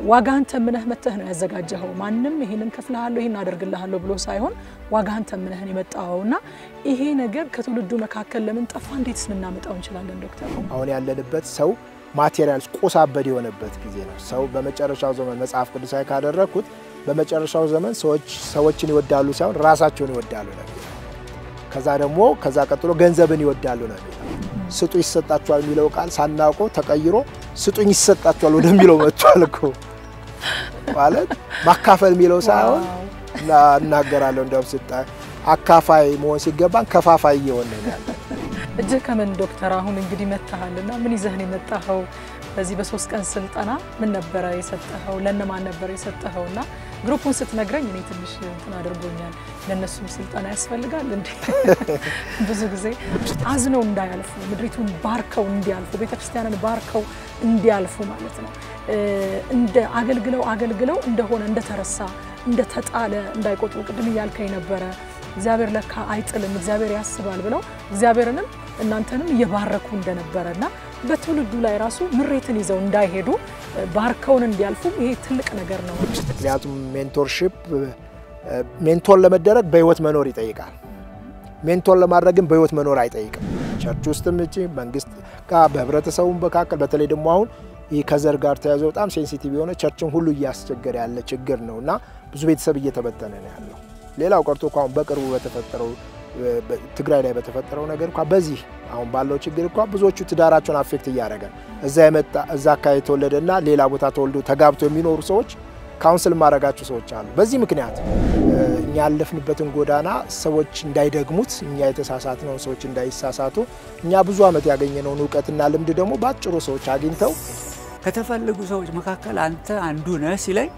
ዋጋህን ተምነህ መተህ ነው ያዘጋጀኸው። ማንም ይህንን ከፍልሃለሁ ይህን አደርግልሃለሁ ብሎ ሳይሆን ዋጋህን ተምነህን የመጣኸው እና ይሄ ነገር ከትውልዱ መካከል ለምን ጠፋ? እንዴትስ ልናመጣው እንችላለን? ዶክተር አሁን ያለንበት ሰው ማቴሪያል ቆሳበድ የሆነበት ጊዜ ነው። ሰው በመጨረሻው ዘመን መጽሐፍ ቅዱሳዊ ካደረግኩት በመጨረሻው ዘመን ሰዎች ሰዎችን ይወዳሉ ሳይሆን ራሳቸውን ይወዳሉ ነው የሚለው። ከዛ ደግሞ ከዛ ቀጥሎ ገንዘብን ይወዳሉ ነው የሚለው። ስጡ ይሰጣቸዋል የሚለው ቃል ሳናውቀው ተቀይሮ ስጡኝ ይሰጣቸዋል ወደሚለው መጥቷል እኮ ማለት ማካፈል የሚለው ሳይሆን እና እናገራለሁ እንደውም ስጣ አካፋይ መሆን ሲገባን ከፋፋይ እየሆነ ነው ያለ። እጅህ ከምን ዶክተር? አሁን እንግዲህ መጥተሃልና ምን ይዘህን የመጣኸው? በዚህ በሶስት ቀን ስልጠና ምን ነበረ የሰጠኸው? ለእነማን ነበረ የሰጠኸው? እና ግሩፑን ስትነግረኝ እኔ ትንሽ እንትን አድርጎኛል። ለእነሱም ስልጠና ያስፈልጋል እንዴ? ብዙ ጊዜ አዝነው እንዳያልፉ ምድሪቱን ባርከው እንዲያልፉ ቤተክርስቲያንን ባርከው እንዲያልፉ ማለት ነው። እንደ አገልግለው አገልግለው እንደሆነ እንደተረሳ እንደተጣለ እንዳይቆጥሩ ቅድም እያልከኝ ነበረ። እግዚአብሔር ለካ አይጥልም፣ እግዚአብሔር ያስባል ብለው እግዚአብሔርንም እናንተንም እየባረኩ እንደነበረ እና በትውልዱ ላይ ራሱ ምሬትን ይዘው እንዳይሄዱ ባርከውን እንዲያልፉ ይሄ ትልቅ ነገር ነው። ምክንያቱም ሜንቶርሺፕ ሜንቶር ለመደረግ በህይወት መኖር ይጠይቃል። ሜንቶር ለማድረግም በህይወት መኖር አይጠይቅም። ቸርች ውስጥም እቺ መንግስት ጋር በህብረተሰቡ መካከል በተለይ ደግሞ አሁን ይህ ከዘር ጋር ተያይዞ በጣም ሴንሲቲቭ የሆነ ቸርችን ሁሉ እያስቸገረ ያለ ችግር ነው እና ብዙ ቤተሰብ እየተበተነ ነው ያለው። ሌላው ቀርቶ እኮ አሁን በቅርቡ በተፈጠረው ትግራይ ላይ በተፈጠረው ነገር እንኳ በዚህ አሁን ባለው ችግር እንኳ ብዙዎቹ ትዳራቸውን አፌክት እያደረገ ነው። እዛ የመጣ እዛ አካባቢ የተወለደና ሌላ ቦታ ተወልዶ ተጋብቶ የሚኖሩ ሰዎች ካውንስል ማድረጋቸው ሰዎች አሉ። በዚህ ምክንያት እኛ ያለፍንበትን ጎዳና ሰዎች እንዳይደግሙት፣ እኛ የተሳሳትነውን ሰዎች እንዳይሳሳቱ፣ እኛ ብዙ ዓመት ያገኘነውን እውቀትና ልምድ ደግሞ በአጭሩ ሰዎች አግኝተው ከተፈለጉ ሰዎች መካከል አንተ አንዱ ነህ ሲለኝ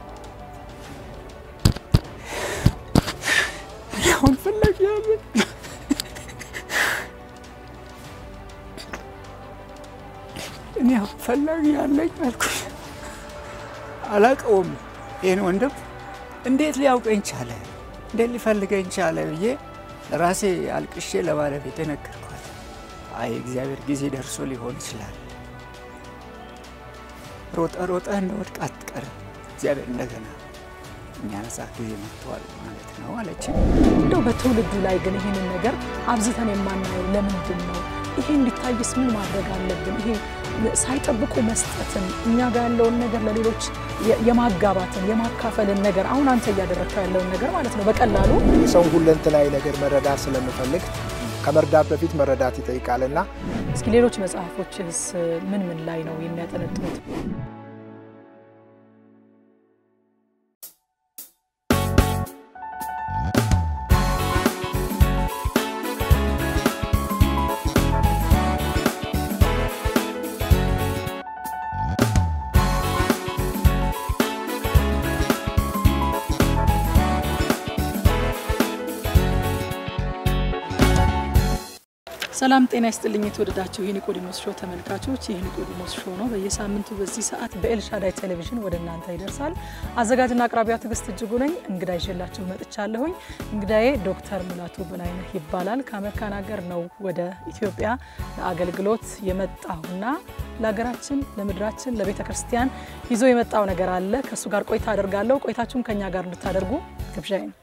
አሁን ፈላጊ ያለኝ እኔ አሁን ፈላጊ ያለኝ አልኩኝ። አላውቀውም ይህን ወንድም እንዴት ሊያውቀኝ ቻለ? እንዴት ሊፈልገኝ ቻለ ብዬ ራሴ አልቅሼ ለባለቤቴ ነገርኳት። አይ እግዚአብሔር ጊዜ ደርሶ ሊሆን ይችላል ሮጠ ሮጠ እንደወድቅ አትቀርም። እግዚአብሔር እንደገና የሚያነሳ ጊዜ መጥተዋል ማለት ነው አለች። እንደው በትውልዱ ላይ ግን ይህንን ነገር አብዝተን የማናየው ለምንድን ነው? ይሄ እንዲታይስ ምን ማድረግ አለብን? ይሄ ሳይጠብቁ መስጠትን እኛ ጋር ያለውን ነገር ለሌሎች የማጋባትን የማካፈልን ነገር አሁን አንተ እያደረግከው ያለውን ነገር ማለት ነው በቀላሉ የሰውን ሁለንተናዊ ነገር መረዳት ስለምፈልግ ከመርዳት በፊት መረዳት ይጠይቃልና እስኪ ሌሎች መጽሐፎችስ ምን ምን ላይ ነው የሚያጠነጥኑት? ሰላም ጤና ይስጥልኝ። የተወደዳችሁ የኒቆዲሞስ ሾው ተመልካቾች፣ ይህ ኒቆዲሞስ ሾው ነው። በየሳምንቱ በዚህ ሰዓት በኤልሻዳይ ቴሌቪዥን ወደ እናንተ ይደርሳል። አዘጋጅና አቅራቢያ ትዕግስት እጅጉ ነኝ። እንግዳ ይዤላችሁ መጥቻለሁኝ። እንግዳዬ ዶክተር ሙላቱ በላይነህ ይባላል። ከአሜሪካን ሀገር ነው ወደ ኢትዮጵያ ለአገልግሎት የመጣሁና ለሀገራችን፣ ለምድራችን፣ ለቤተ ክርስቲያን ይዞ የመጣው ነገር አለ። ከእሱ ጋር ቆይታ አደርጋለሁ። ቆይታችሁን ከእኛ ጋር እንድታደርጉ ግብዣዬ ነው።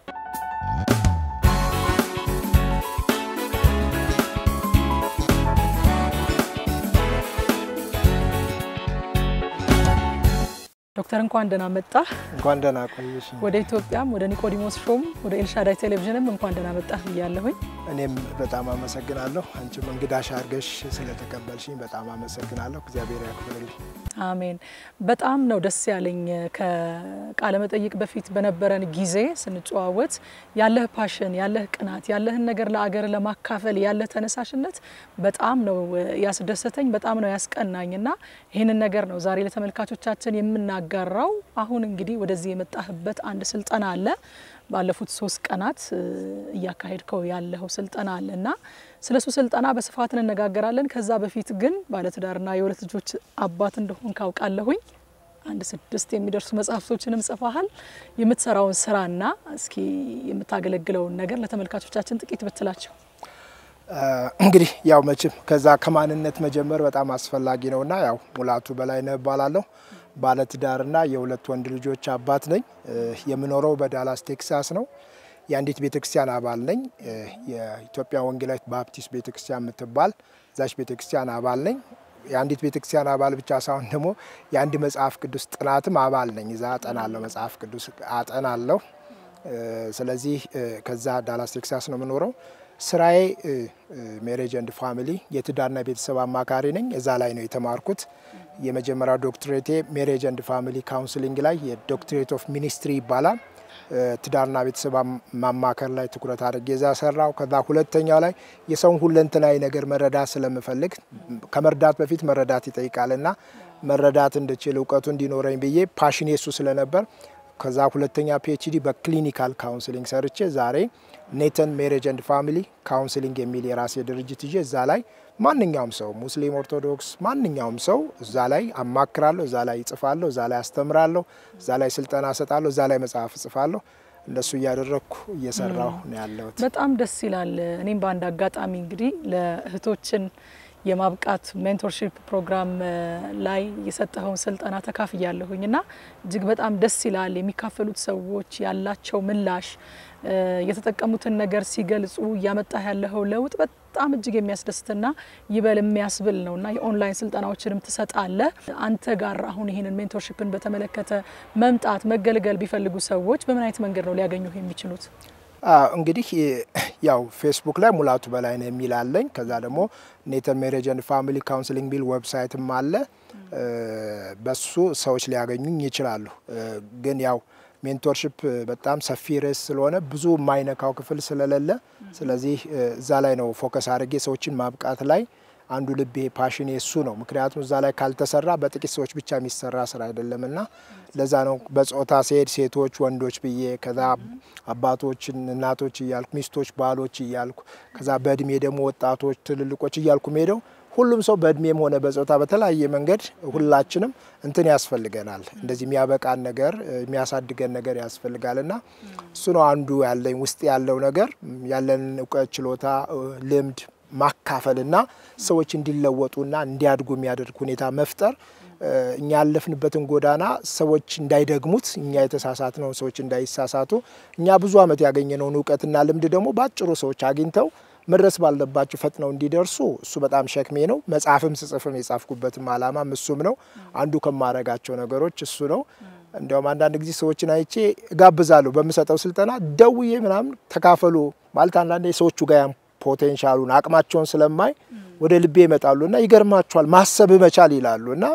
ዶክተር እንኳን ደህና መጣህ። እንኳን ደህና ቆየሽ። ወደ ኢትዮጵያም ወደ ኒቆዲሞስ ሾም ወደ ኤልሻዳይ ቴሌቪዥንም እንኳን ደህና መጣህ ብያለሁኝ። እኔም በጣም አመሰግናለሁ። አንቺም እንግዳሽ አድርገሽ ስለተቀበልሽኝ በጣም አመሰግናለሁ። እግዚአብሔር ያክብርልኝ። አሜን። በጣም ነው ደስ ያለኝ። ከቃለ መጠይቅ በፊት በነበረን ጊዜ ስንጨዋወት ያለህ ፓሽን፣ ያለህ ቅናት፣ ያለህን ነገር ለአገር ለማካፈል ያለህ ተነሳሽነት በጣም ነው ያስደሰተኝ፣ በጣም ነው ያስቀናኝ እና ይህንን ነገር ነው ዛሬ ለተመልካቾቻችን የምናጋራው። አሁን እንግዲህ ወደዚህ የመጣህበት አንድ ስልጠና አለ ባለፉት ሶስት ቀናት እያካሄድከው ያለኸው ስልጠና አለ እና ስለ እሱ ስልጠና በስፋት እንነጋገራለን። ከዛ በፊት ግን ባለትዳርና የሁለት ልጆች አባት እንደሆን ካውቃለሁኝ። አንድ ስድስት የሚደርሱ መጽሐፍቶችንም ጽፈሃል። የምትሰራውን ስራና እስኪ የምታገለግለውን ነገር ለተመልካቾቻችን ጥቂት ብትላቸው። እንግዲህ ያው መቼም ከዛ ከማንነት መጀመር በጣም አስፈላጊ ነውና ያው ሙላቱ በላይነህ እባላለሁ። ባለትዳርና የሁለት ወንድ ልጆች አባት ነኝ። የምኖረው በዳላስ ቴክሳስ ነው። የአንዲት ቤተክርስቲያን አባል ነኝ። የኢትዮጵያ ወንጌላዊት ባፕቲስት ቤተክርስቲያን የምትባል ዛች ቤተክርስቲያን አባል ነኝ። የአንዲት ቤተክርስቲያን አባል ብቻ ሳይሆን ደግሞ የአንድ መጽሐፍ ቅዱስ ጥናትም አባል ነኝ። እዛ አጠናለሁ፣ መጽሐፍ ቅዱስ አጠናለሁ። ስለዚህ ከዛ ዳላስ ቴክሳስ ነው የምኖረው። ስራዬ ሜሬጅ ኤንድ ፋሚሊ የትዳርና ቤተሰብ አማካሪ ነኝ። እዛ ላይ ነው የተማርኩት። የመጀመሪያው ዶክትሬቴ ሜሬጅ ኤንድ ፋሚሊ ካውንስሊንግ ላይ የዶክትሬት ኦፍ ሚኒስትሪ ይባላል። ትዳርና ቤተሰብ ማማከር ላይ ትኩረት አድርጌ እዛ ሰራው። ከዛ ሁለተኛው ላይ የሰውን ሁለንተናዊ ነገር መረዳት ስለምፈልግ ከመርዳት በፊት መረዳት ይጠይቃልና መረዳት እንድችል እውቀቱ እንዲኖረኝ ብዬ ፓሽኔ እሱ ስለነበር ከዛ ሁለተኛ ፒኤችዲ በክሊኒካል ካውንስሊንግ ሰርቼ ዛሬ ኔተን ሜሬጅ ኤንድ ፋሚሊ ካውንስሊንግ የሚል የራሴ ድርጅት ይዤ እዛ ላይ ማንኛውም ሰው ሙስሊም፣ ኦርቶዶክስ ማንኛውም ሰው እዛ ላይ አማክራለሁ፣ እዛ ላይ ይጽፋለሁ፣ እዛ ላይ አስተምራለሁ፣ እዛ ላይ ስልጠና እሰጣለሁ፣ እዛ ላይ መጽሐፍ እጽፋለሁ። እንደሱ እያደረግኩ እየሰራሁ ነው ያለሁት። በጣም ደስ ይላል። እኔም በአንድ አጋጣሚ እንግዲህ ለእህቶችን የማብቃት ሜንቶርሺፕ ፕሮግራም ላይ የሰጠኸውን ስልጠና ተካፍያለሁኝ እና እጅግ በጣም ደስ ይላል። የሚካፈሉት ሰዎች ያላቸው ምላሽ የተጠቀሙትን ነገር ሲገልጹ እያመጣ ያለው ለውጥ በጣም እጅግ የሚያስደስትና ይበል የሚያስብል ነው እና የኦንላይን ስልጠናዎችንም ትሰጣለህ። አንተ ጋር አሁን ይህንን ሜንቶርሺፕን በተመለከተ መምጣት መገልገል ቢፈልጉ ሰዎች በምን አይነት መንገድ ነው ሊያገኙ የሚችሉት? እንግዲህ ያው ፌስቡክ ላይ ሙላቱ በላይነህ የሚል አለኝ። ከዛ ደግሞ ኔተን ሜሬጅ ኤንድ ፋሚሊ ካውንስሊንግ ቢል ዌብሳይትም አለ። በሱ ሰዎች ሊያገኙኝ ይችላሉ። ግን ያው ሜንቶርሽፕ በጣም ሰፊ ርዕስ ስለሆነ ብዙ የማይነካው ክፍል ስለሌለ፣ ስለዚህ እዛ ላይ ነው ፎከስ አድርጌ ሰዎችን ማብቃት ላይ አንዱ ልቤ ፓሽን እሱ ነው። ምክንያቱም እዛ ላይ ካልተሰራ በጥቂት ሰዎች ብቻ የሚሰራ ስራ አይደለም እና ለዛ ነው በጾታ ሲሄድ ሴቶች፣ ወንዶች ብዬ ከዛ አባቶችን፣ እናቶች እያልኩ ሚስቶች፣ ባሎች እያልኩ ከዛ በእድሜ ደግሞ ወጣቶች፣ ትልልቆች እያልኩ ሄደው ሁሉም ሰው በእድሜም ሆነ በጾታ በተለያየ መንገድ ሁላችንም እንትን ያስፈልገናል። እንደዚህ የሚያበቃን ነገር የሚያሳድገን ነገር ያስፈልጋል እና እሱ ነው አንዱ ያለኝ ውስጥ ያለው ነገር ያለንን እውቀት፣ ችሎታ፣ ልምድ ማካፈልና ሰዎች እንዲለወጡና እንዲያድጉ የሚያደርግ ሁኔታ መፍጠር እኛ ያለፍንበትን ጎዳና ሰዎች እንዳይደግሙት እኛ የተሳሳትነው ሰዎች እንዳይሳሳቱ እኛ ብዙ ዓመት ያገኘነውን እውቀትና ልምድ ደግሞ በአጭሩ ሰዎች አግኝተው መድረስ ባለባቸው ፈጥነው እንዲደርሱ እሱ በጣም ሸክሜ ነው። መጽሐፍም ስጽፍም የጻፍኩበትም ዓላማም እሱም ነው። አንዱ ከማረጋቸው ነገሮች እሱ ነው። እንዲያውም አንዳንድ ጊዜ ሰዎችን አይቼ እጋብዛለሁ በምሰጠው ስልጠና ደውዬ ምናምን ተካፈሉ ማለት አንዳንድ ሰዎቹ ጋር ፖቴንሻሉን አቅማቸውን ስለማይ ወደ ልቤ ይመጣሉ እና ይገርማቸዋል ማሰብ መቻል ይላሉ እና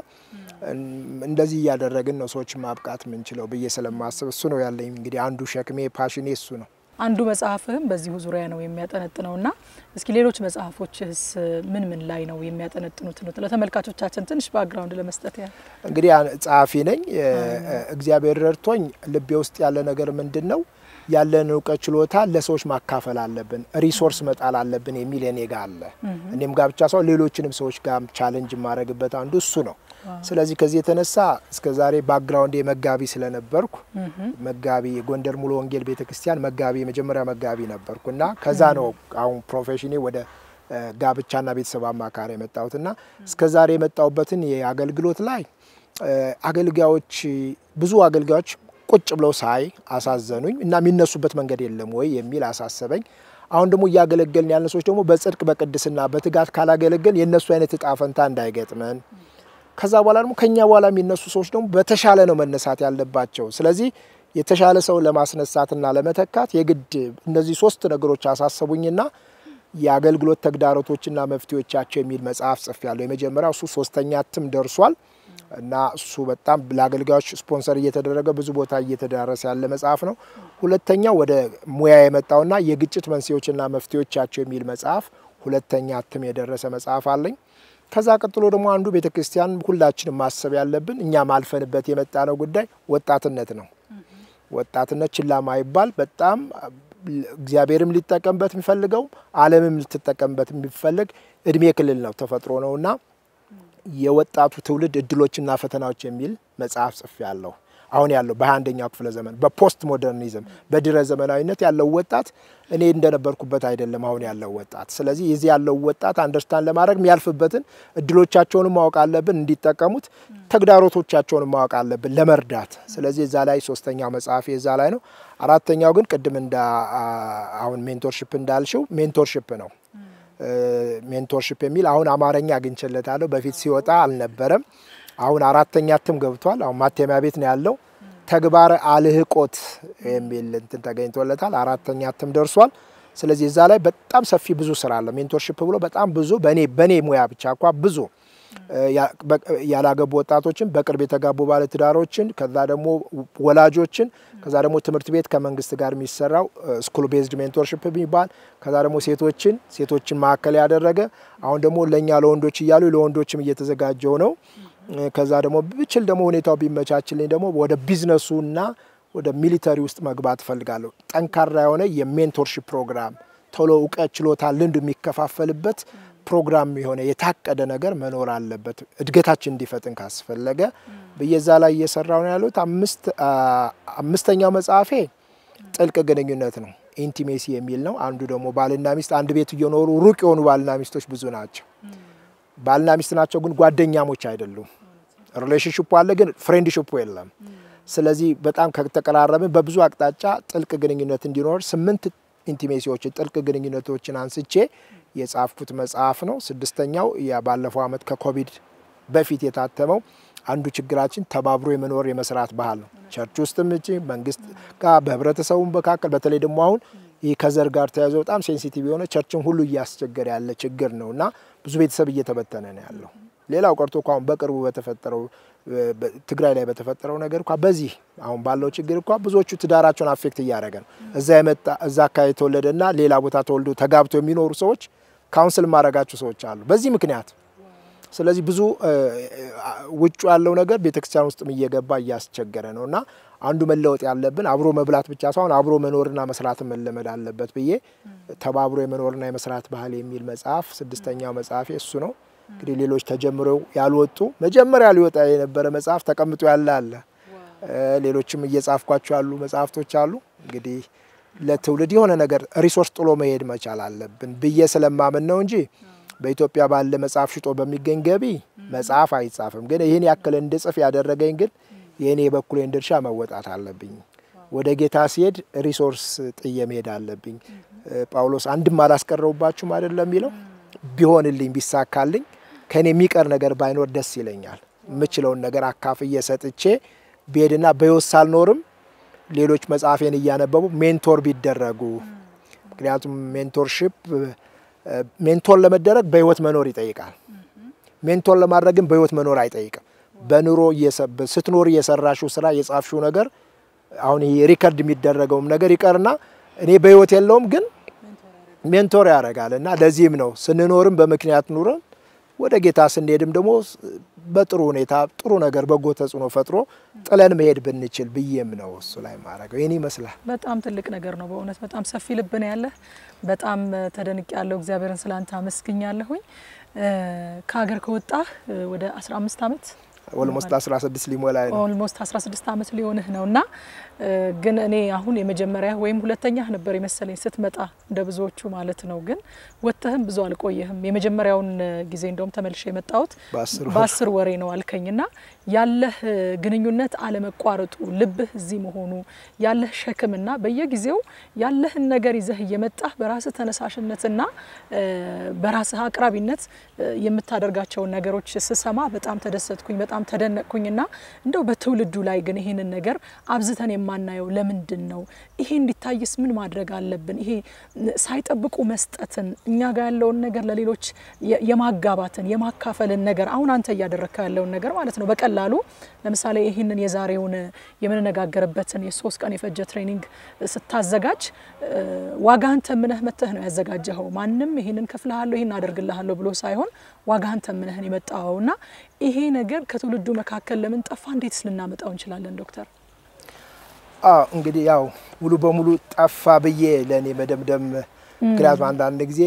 እንደዚህ እያደረግን ነው ሰዎች ማብቃት የምንችለው ብዬ ስለማስብ እሱ ነው ያለኝ እንግዲህ አንዱ ሸክሜ ፓሽኔ እሱ ነው። አንዱ መጽሐፍህም በዚሁ ዙሪያ ነው የሚያጠነጥነው እና እስኪ ሌሎች መጽሐፎችህስ ምን ምን ላይ ነው የሚያጠነጥኑት? ነው ለተመልካቾቻችን ትንሽ ባክግራውንድ ለመስጠት ያህል። እንግዲህ ጸሐፊ ነኝ። እግዚአብሔር ረድቶኝ ልቤ ውስጥ ያለ ነገር ምንድን ነው ያለን እውቀት ችሎታ ለሰዎች ማካፈል አለብን፣ ሪሶርስ መጣል አለብን የሚል እኔ ጋ አለ። እኔም ጋር ብቻ ሰው ሌሎችንም ሰዎች ጋር ቻለንጅ የማድረግበት አንዱ እሱ ነው። ስለዚህ ከዚህ የተነሳ እስከ ዛሬ ባክግራውንድ መጋቢ ስለነበርኩ መጋቢ የጎንደር ሙሉ ወንጌል ቤተ ክርስቲያን መጋቢ የመጀመሪያ መጋቢ ነበርኩ እና ከዛ ነው አሁን ፕሮፌሽኔ ወደ ጋብቻና ቤተሰብ አማካሪ የመጣሁትና እስከ ዛሬ የመጣሁበትን የአገልግሎት ላይ አገልጋዮች ብዙ አገልጋዮች ቁጭ ብለው ሳይ አሳዘኑኝ እና የሚነሱበት መንገድ የለም ወይ የሚል አሳሰበኝ። አሁን ደግሞ እያገለገልን ያለን ሰዎች ደግሞ በጽድቅ በቅድስና በትጋት ካላገለገል የእነሱ አይነት እጣ ፈንታ እንዳይገጥመን ከዛ በኋላ ደግሞ ከኛ በኋላ የሚነሱ ሰዎች ደግሞ በተሻለ ነው መነሳት ያለባቸው። ስለዚህ የተሻለ ሰው ለማስነሳትና ለመተካት የግድ እነዚህ ሶስት ነገሮች አሳሰቡኝና የአገልግሎት ተግዳሮቶችና መፍትሄዎቻቸው የሚል መጽሐፍ ጽፌያለሁ። የመጀመሪያው እሱ ሶስተኛ እትም ደርሷል እና እሱ በጣም ለአገልጋዮች ስፖንሰር እየተደረገ ብዙ ቦታ እየተዳረሰ ያለ መጽሐፍ ነው። ሁለተኛው ወደ ሙያ የመጣውና የግጭት መንስኤዎችና መፍትሄዎቻቸው የሚል መጽሐፍ ሁለተኛ እትም የደረሰ መጽሐፍ አለኝ። ከዛ ቀጥሎ ደግሞ አንዱ ቤተ ክርስቲያን ሁላችንም ማሰብ ያለብን እኛ ማልፈንበት የመጣ ነው ጉዳይ ወጣትነት ነው። ወጣትነት ችላ ማይባል በጣም እግዚአብሔርም ሊጠቀምበት የሚፈልገው ዓለምም ልትጠቀምበት የሚፈልግ እድሜ ክልል ነው ተፈጥሮ ነውና የወጣቱ ትውልድ እድሎችና ፈተናዎች የሚል መጽሐፍ ጽፌያለሁ። አሁን ያለው በ21ኛው ክፍለ ዘመን በፖስት ሞደርኒዝም በድረ ዘመናዊነት ያለው ወጣት እኔ እንደነበርኩበት አይደለም አሁን ያለው ወጣት። ስለዚህ የዚህ ያለው ወጣት አንደርስታንድ ለማድረግ የሚያልፍበትን እድሎቻቸውንም ማወቅ አለብን እንዲጠቀሙት፣ ተግዳሮቶቻቸውንም ማወቅ አለብን ለመርዳት። ስለዚህ እዛ ላይ ሶስተኛው መጽሐፍ እዛ ላይ ነው። አራተኛው ግን ቅድም እንዳ አሁን ሜንቶርሽፕ እንዳልሽው ሜንቶርሽፕ ነው። ሜንቶርሽፕ የሚል አሁን አማርኛ አግኝቼለታለሁ። በፊት ሲወጣ አልነበረም። አሁን አራተኛ እትም ገብቷል። አሁን ማተሚያ ቤት ነው ያለው። ተግባረ አልህቆት የሚል እንትን ተገኝቶለታል። አራተኛ እትም ደርሷል። ስለዚህ እዛ ላይ በጣም ሰፊ ብዙ ስራ አለ። ሜንቶርሽፕ ብሎ በጣም ብዙ በኔ በኔ ሙያ ብቻ እንኳ ብዙ ያላገቡ ወጣቶችን፣ በቅርብ የተጋቡ ባለትዳሮችን፣ ከዛ ደግሞ ወላጆችን፣ ከዛ ደግሞ ትምህርት ቤት ከመንግስት ጋር የሚሰራው ስኩል ቤዝድ ሜንቶርሽፕ የሚባል ከዛ ደግሞ ሴቶችን ሴቶችን ማዕከል ያደረገ አሁን ደግሞ ለእኛ ለወንዶች እያሉ ለወንዶችም እየተዘጋጀው ነው። ከዛ ደግሞ ብችል ደግሞ ሁኔታው ቢመቻችልኝ ደግሞ ወደ ቢዝነሱና ወደ ሚሊተሪ ውስጥ መግባት እፈልጋለሁ። ጠንካራ የሆነ የሜንቶርሽፕ ፕሮግራም ቶሎ እውቀት፣ ችሎታ፣ ልምድ የሚከፋፈልበት ፕሮግራም የሆነ የታቀደ ነገር መኖር አለበት። እድገታችን እንዲፈጥን ካስፈለገ ብየዛ ላይ እየሰራው ነው ያሉት። አምስተኛው መጽሐፌ ጥልቅ ግንኙነት ነው፣ ኢንቲሜሲ የሚል ነው። አንዱ ደግሞ ባልና ሚስት አንድ ቤት እየኖሩ ሩቅ የሆኑ ባልና ሚስቶች ብዙ ናቸው። ባልና ሚስት ናቸው፣ ግን ጓደኛሞች አይደሉም። ሪሌሽንሽፑ አለ፣ ግን ፍሬንድሽፑ የለም። ስለዚህ በጣም ከተቀራረብን በብዙ አቅጣጫ ጥልቅ ግንኙነት እንዲኖር ስምንት ኢንቲሜሲዎችን ጥልቅ ግንኙነቶችን አንስቼ የጻፍኩት መጽሐፍ ነው። ስድስተኛው ያ ባለፈው ዓመት ከኮቪድ በፊት የታተመው አንዱ ችግራችን ተባብሮ የመኖር የመስራት ባህል ነው። ቸርች ውስጥም እጭ መንግስት ጋር በህብረተሰቡ መካከል በተለይ ደግሞ አሁን ይህ ከዘር ጋር ተያይዞ በጣም ሴንሲቲቭ የሆነ ቸርችን ሁሉ እያስቸገረ ያለ ችግር ነው እና ብዙ ቤተሰብ እየተበተነ ነው ያለው። ሌላው ቀርቶ እኮ አሁን በቅርቡ በተፈጠረው ትግራይ ላይ በተፈጠረው ነገር እንኳ በዚህ አሁን ባለው ችግር እንኳ ብዙዎቹ ትዳራቸውን አፌክት እያደረገ ነው። እዛ የመጣ እዛ አካባቢ የተወለደና ሌላ ቦታ ተወልዶ ተጋብቶ የሚኖሩ ሰዎች ካውንስል ማድረጋቸው ሰዎች አሉ በዚህ ምክንያት። ስለዚህ ብዙ ውጩ ያለው ነገር ቤተክርስቲያን ውስጥም እየገባ እያስቸገረ ነው እና አንዱ መለወጥ ያለብን አብሮ መብላት ብቻ ሳይሆን አብሮ መኖርና መስራትን መለመድ አለበት ብዬ ተባብሮ የመኖርና የመስራት ባህል የሚል መጽሐፍ ስድስተኛው መጽሐፌ እሱ ነው። እንግዲህ ሌሎች ተጀምረው ያልወጡ መጀመሪያ ሊወጣ የነበረ መጽሐፍ ተቀምጦ ያለ አለ። ሌሎችም እየጻፍኳቸው ያሉ መጽሐፍቶች አሉ። እንግዲህ ለትውልድ የሆነ ነገር ሪሶርስ ጥሎ መሄድ መቻል አለብን ብዬ ስለማምን ነው እንጂ በኢትዮጵያ ባለ መጽሐፍ ሽጦ በሚገኝ ገቢ መጽሐፍ አይጻፍም። ግን ይህን ያክል እንድጽፍ ያደረገኝ ግን የእኔ የበኩሌን ድርሻ መወጣት አለብኝ። ወደ ጌታ ሲሄድ ሪሶርስ ጥዬ መሄድ አለብኝ። ጳውሎስ አንድም አላስቀረውባችሁም አይደለም የሚለው ቢሆንልኝ ቢሳካልኝ ከእኔ የሚቀር ነገር ባይኖር ደስ ይለኛል። የምችለውን ነገር አካፍዬ ሰጥቼ ብሄድና በሕይወት ሳልኖርም ሌሎች መጽሐፌን እያነበቡ ሜንቶር ቢደረጉ ምክንያቱም ሜንቶርሽፕ ሜንቶር ለመደረግ በሕይወት መኖር ይጠይቃል። ሜንቶር ለማድረግ ግን በሕይወት መኖር አይጠይቅም። በኑሮ ስትኖር እየሰራሽው ስራ የጻፍሽው ነገር አሁን ይሄ ሪከርድ የሚደረገውም ነገር ይቀርና እኔ በሕይወት የለውም ግን ሜንቶር ያደርጋል እና ለዚህም ነው ስንኖርም በምክንያት ኑረን ወደ ጌታ ስንሄድም ደግሞ በጥሩ ሁኔታ ጥሩ ነገር በጎ ተጽዕኖ ፈጥሮ ጥለን መሄድ ብንችል ብዬም ነው እሱ ላይ ማድረገው። ይህን ይመስላል። በጣም ትልቅ ነገር ነው በእውነት በጣም ሰፊ ልብ ነው ያለህ። በጣም ተደንቅ ያለው እግዚአብሔርን ስላንተ አመስግኛለሁኝ። ከሀገር ከወጣህ ወደ 15 ዓመት ኦልሞስት 16 ሊሞላ ነው። ኦልሞስት 16 ዓመት ሊሆንህ ነው እና ግን እኔ አሁን የመጀመሪያ ወይም ሁለተኛ ነበር የመሰለኝ ስትመጣ እንደ ብዙዎቹ ማለት ነው። ግን ወጥተህም ብዙ አልቆየህም። የመጀመሪያውን ጊዜ እንደውም ተመልሼ የመጣሁት በአስር ወሬ ነው አልከኝና ያለህ ግንኙነት አለመቋረጡ፣ ልብህ እዚህ መሆኑ፣ ያለህ ሸክምና በየጊዜው ያለህን ነገር ይዘህ እየመጣህ በራስህ ተነሳሽነትና በራስህ አቅራቢነት የምታደርጋቸውን ነገሮች ስሰማ በጣም ተደሰትኩኝ፣ በጣም ተደነቅኩኝና እንደው በትውልዱ ላይ ግን ይህንን ነገር አብዝተን የማናየው ለምንድን ነው? ይሄ እንዲታይስ ምን ማድረግ አለብን? ይሄ ሳይጠብቁ መስጠትን እኛ ጋር ያለውን ነገር ለሌሎች የማጋባትን የማካፈልን ነገር አሁን አንተ እያደረግከ ያለውን ነገር ማለት ነው። በቀላሉ ለምሳሌ ይህንን የዛሬውን የምንነጋገርበትን የሶስት ቀን የፈጀ ትሬኒንግ ስታዘጋጅ ዋጋህን ተምነህ መተህ ነው ያዘጋጀኸው። ማንም ይህንን ከፍልሃለሁ ይህን አደርግልሃለሁ ብሎ ሳይሆን ዋጋህን ተምነህን የመጣኸውና ይሄ ነገር ከትውልዱ መካከል ለምን ጠፋ? እንዴትስ ልናመጣው እንችላለን ዶክተር? አዎ እንግዲህ ያው ሙሉ በሙሉ ጠፋ ብዬ ለእኔ መደምደም፣ ምክንያቱም አንዳንድ ጊዜ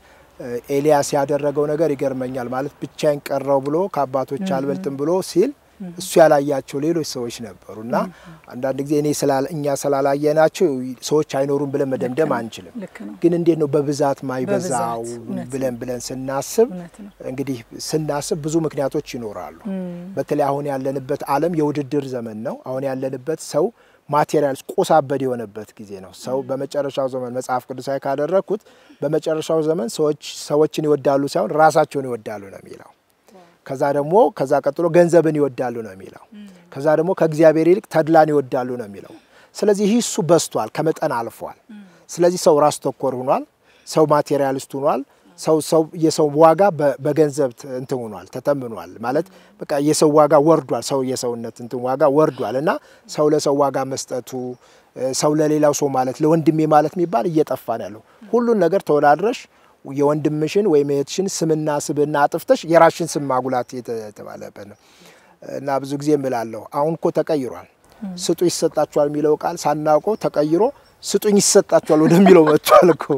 ኤልያስ ያደረገው ነገር ይገርመኛል። ማለት ብቻዬን ቀረው ብሎ ከአባቶች አልበልጥም ብሎ ሲል እሱ ያላያቸው ሌሎች ሰዎች ነበሩ እና አንዳንድ ጊዜ እኔ እኛ ስላላየናቸው ሰዎች አይኖሩም ብለን መደምደም አንችልም። ልክ ነው። ግን እንዴት ነው በብዛት ማይበዛው በብዛት፣ እውነት ነው። ብለን ብለን ስናስብ እውነት ነው። እንግዲህ ስናስብ ብዙ ምክንያቶች ይኖራሉ። በተለይ አሁን ያለንበት ዓለም የውድድር ዘመን ነው። አሁን ያለንበት ሰው ማቴሪያል ቆሳበድ የሆነበት ጊዜ ነው። ሰው በመጨረሻው ዘመን መጽሐፍ ቅዱሳዊ ካደረግኩት በመጨረሻው ዘመን ሰዎች ሰዎችን ይወዳሉ ሳይሆን ራሳቸውን ይወዳሉ ነው የሚለው። ከዛ ደግሞ ከዛ ቀጥሎ ገንዘብን ይወዳሉ ነው የሚለው። ከዛ ደግሞ ከእግዚአብሔር ይልቅ ተድላን ይወዳሉ ነው የሚለው። ስለዚህ ይህ እሱ በዝቷል፣ ከመጠን አልፏል። ስለዚህ ሰው ራስ ተኮር ሆኗል። ሰው ማቴሪያሊስት ሆኗል። ሰው ሰው የሰው ዋጋ በ- በገንዘብ ት- እንትን ሆኗል ተተምኗል ማለት በቃ የሰው ዋጋ ወርዷል። ሰው የሰውነት እንትን ዋጋ ወርዷል እና ሰው ለሰው ዋጋ መስጠቱ እ፣ ሰው ለሌላው ሰው ማለት ለወንድሜ ማለት የሚባል እየጠፋ ነው ያለው። ሁሉን ነገር ተወዳድረሽ የወንድምሽን ወይም የእህትሽን ስምና ስብና አጥፍተሽ የራስሽን ስም ማጉላት የተ- የተባለበት ነው እና ብዙ ጊዜ እምላለሁ አሁን እኮ ተቀይሯል። ስጡ ይሰጣችኋል የሚለው ቃል ሳናውቀው ተቀይሮ ስጡኝ ይሰጣችኋል ወደሚለው መጥቷል እኮ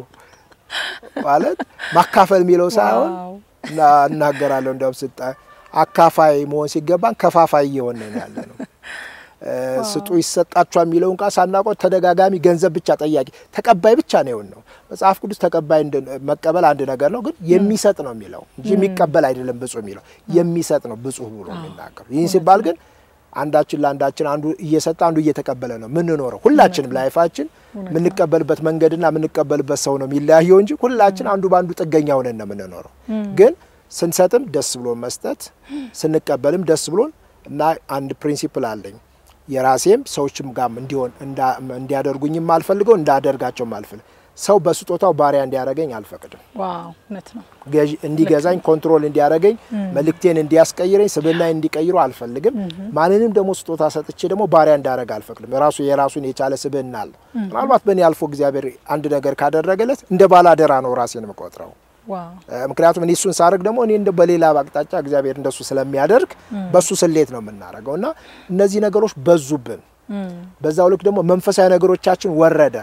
ማለት ማካፈል የሚለው ሳይሆን ዋው። እና እናገራለሁ እንደውም ስጣ አካፋይ መሆን ሲገባን ከፋፋይ እየሆንን ያለ ነው። እ፣ ስጡ ይሰጣችኋል የሚለውን ቃል ሳናውቀው ተደጋጋሚ ገንዘብ ብቻ ጠያቂ ተቀባይ ብቻ ነው የሆን ነው። መጽሐፍ ቅዱስ ተቀባይ እንድ- መቀበል አንድ ነገር ነው፣ ግን የሚሰጥ ነው የሚለው እንጂ የሚቀበል አይደለም። ብፁዕ የሚለው የሚሰጥ ነው ብፁዕ ብሎ የሚናገሩ ይህን ሲባል ግን አንዳችን ለአንዳችን አንዱ እየሰጠ አንዱ እየተቀበለ ነው የምንኖረው። ሁላችንም ላይፋችን የምንቀበልበት መንገድና የምንቀበልበት ሰው ነው የሚለያየው እንጂ ሁላችን አንዱ በአንዱ ጥገኛ ሆነን ነው የምንኖረው። ግን ስንሰጥም ደስ ብሎን መስጠት፣ ስንቀበልም ደስ ብሎን እና አንድ ፕሪንሲፕል አለኝ የራሴም ሰዎችም ጋም እንዲሆን እንዳ- እንዲያደርጉኝም አልፈልገው እንዳደርጋቸውም አልፈልግ ሰው በስጦታው ባሪያ እንዲያደርገኝ አልፈቅድም። ዋው እውነት ነው። ገዥ- እንዲገዛኝ ኮንትሮል እንዲያደርገኝ መልእክቴን እንዲያስቀይረኝ ስብናኝ እንዲቀይሩ አልፈልግም። ማንንም ደግሞ ስጦታ ሰጥቼ ደግሞ ባሪያ እንዳደረግ አልፈቅድም። ራሱ የራሱን የቻለ ስብና አለ። ምናልባት በእኔ አልፎ እግዚአብሔር አንድ ነገር ካደረገለት እንደ ባላደራ ነው ራሴን የምቆጥረው። ዋው እ፣ ምክንያቱም እኔ እሱን ሳደርግ ደግሞ እኔ እንደ በሌላ አቅጣጫ እግዚአብሔር እንደሱ ስለሚያደርግ በሱ ስሌት ነው የምናደርገው እና እነዚህ ነገሮች በዙብን። በዛው ልክ ደግሞ መንፈሳዊ ነገሮቻችን ወረደ።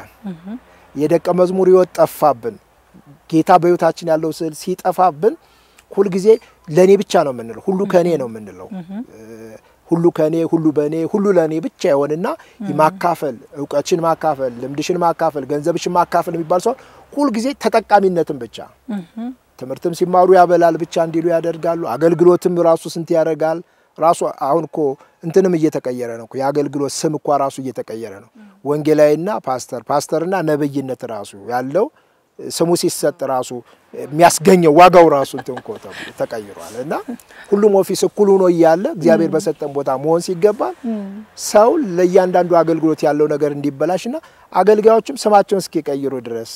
የደቀ መዝሙር ሕይወት ጠፋብን። ጌታ በሕይወታችን ያለው ስዕል ሲጠፋብን ሁልጊዜ ለእኔ ብቻ ነው የምንለው፣ ሁሉ ከእኔ ነው የምንለው። እ፣ ሁሉ ከእኔ ሁሉ በእኔ ሁሉ ለእኔ ብቻ ይሆንና ማካፈል፣ እውቀችን ማካፈል፣ ልምድሽን ማካፈል፣ ገንዘብሽን ማካፈል የሚባል ሰው ሁልጊዜ ተጠቃሚነትን ብቻ ትምህርትም ሲማሩ ያበላል ብቻ እንዲሉ ያደርጋሉ። አገልግሎትም ራሱ ስንት ያደርጋል። ራሱ አሁን እኮ እንትንም እየተቀየረ ነው እኮ የአገልግሎት ስም እኳ ራሱ እየተቀየረ ነው። ወንጌላዊና ፓስተር፣ ፓስተርና ነብይነት ራሱ ያለው ስሙ ሲሰጥ ራሱ የሚያስገኘው ዋጋው ራሱ እንትን እኮ ተብሎ ተቀይሯል። እና ሁሉም ኦፊስ እኩል ሆኖ እያለ እግዚአብሔር በሰጠን ቦታ መሆን ሲገባል ሰው ለእያንዳንዱ አገልግሎት ያለው ነገር እንዲበላሽና አገልጋዮችም ስማቸውን እስኪቀይሩ ድረስ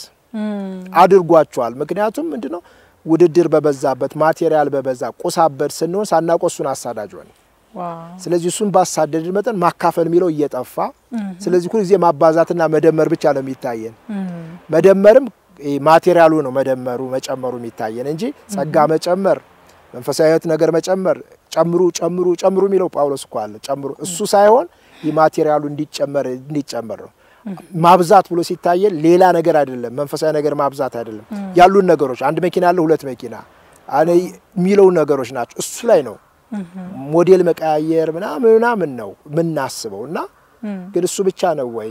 አድርጓቸዋል። ምክንያቱም ምንድነው ውድድር በበዛበት ማቴሪያል በበዛ ቁሳበድ ስንሆን ሳናውቀው እሱን አሳዳጅ ሆነ። ዋው ስለዚህ እሱን ባሳደድ መጠን ማካፈል የሚለው እየጠፋ ስለዚህ ሁል ጊዜ ማባዛትና መደመር ብቻ ነው የሚታየን። መደመርም ይሄ ማቴሪያሉ ነው መደመሩ መጨመሩ የሚታየን እንጂ ጸጋ መጨመር መንፈሳዊ ሕይወት ነገር መጨመር ጨምሩ ጨምሩ ጨምሩ የሚለው ጳውሎስ እኮ አለ ጨምሩ እሱ ሳይሆን የማቴሪያሉ እንዲጨመር እንዲጨመር ነው። ማብዛት ብሎ ሲታየን ሌላ ነገር አይደለም፣ መንፈሳዊ ነገር ማብዛት አይደለም። ያሉን ነገሮች አንድ መኪና አለ ሁለት መኪና አነ የሚለው ነገሮች ናቸው። እሱ ላይ ነው ሞዴል መቀያየር ምናምን ምናምን ነው የምናስበው እና ግን እሱ ብቻ ነው ወይ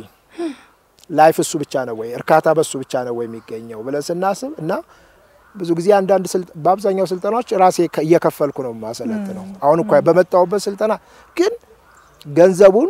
ላይፍ እሱ ብቻ ነው ወይ እርካታ በሱ ብቻ ነው ወይ የሚገኘው ብለን ስናስብ እና ብዙ ጊዜ አንዳንድ ስልጥ- በአብዛኛው ስልጠናዎች ራሴ ከ- እየከፈልኩ ነው ማሰለት ነው። አሁን እንኳ በመጣሁበት ስልጠና ግን ገንዘቡን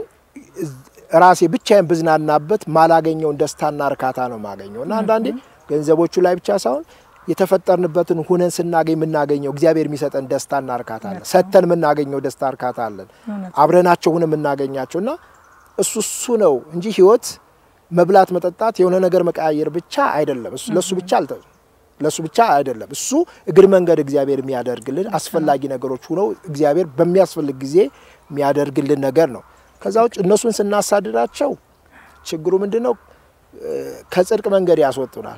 ራሴ ብቻዬን ብዝናናበት ማላገኘውን ደስታና እርካታ ነው የማገኘው እና አንዳንዴ ገንዘቦቹ ላይ ብቻ ሳይሆን የተፈጠርንበትን ሁነን ስናገኝ የምናገኘው እግዚአብሔር የሚሰጠን ደስታና እርካታ አለን። ሰጥተን የምናገኘው ደስታ እርካታ አለን። አብረናቸው ሁነን የምናገኛቸው እና እሱ እሱ ነው እንጂ ህይወት መብላት፣ መጠጣት፣ የሆነ ነገር መቀያየር ብቻ አይደለም። እሱ ለሱ ብቻ አልተ ለሱ ብቻ አይደለም። እሱ እግር መንገድ እግዚአብሔር የሚያደርግልን አስፈላጊ ነገሮች ሁነው እግዚአብሔር በሚያስፈልግ ጊዜ የሚያደርግልን ነገር ነው። ከዛ ውጭ እነሱን ስናሳድዳቸው ችግሩ ምንድን ነው? እ፣ ከጽድቅ መንገድ ያስወጡናል።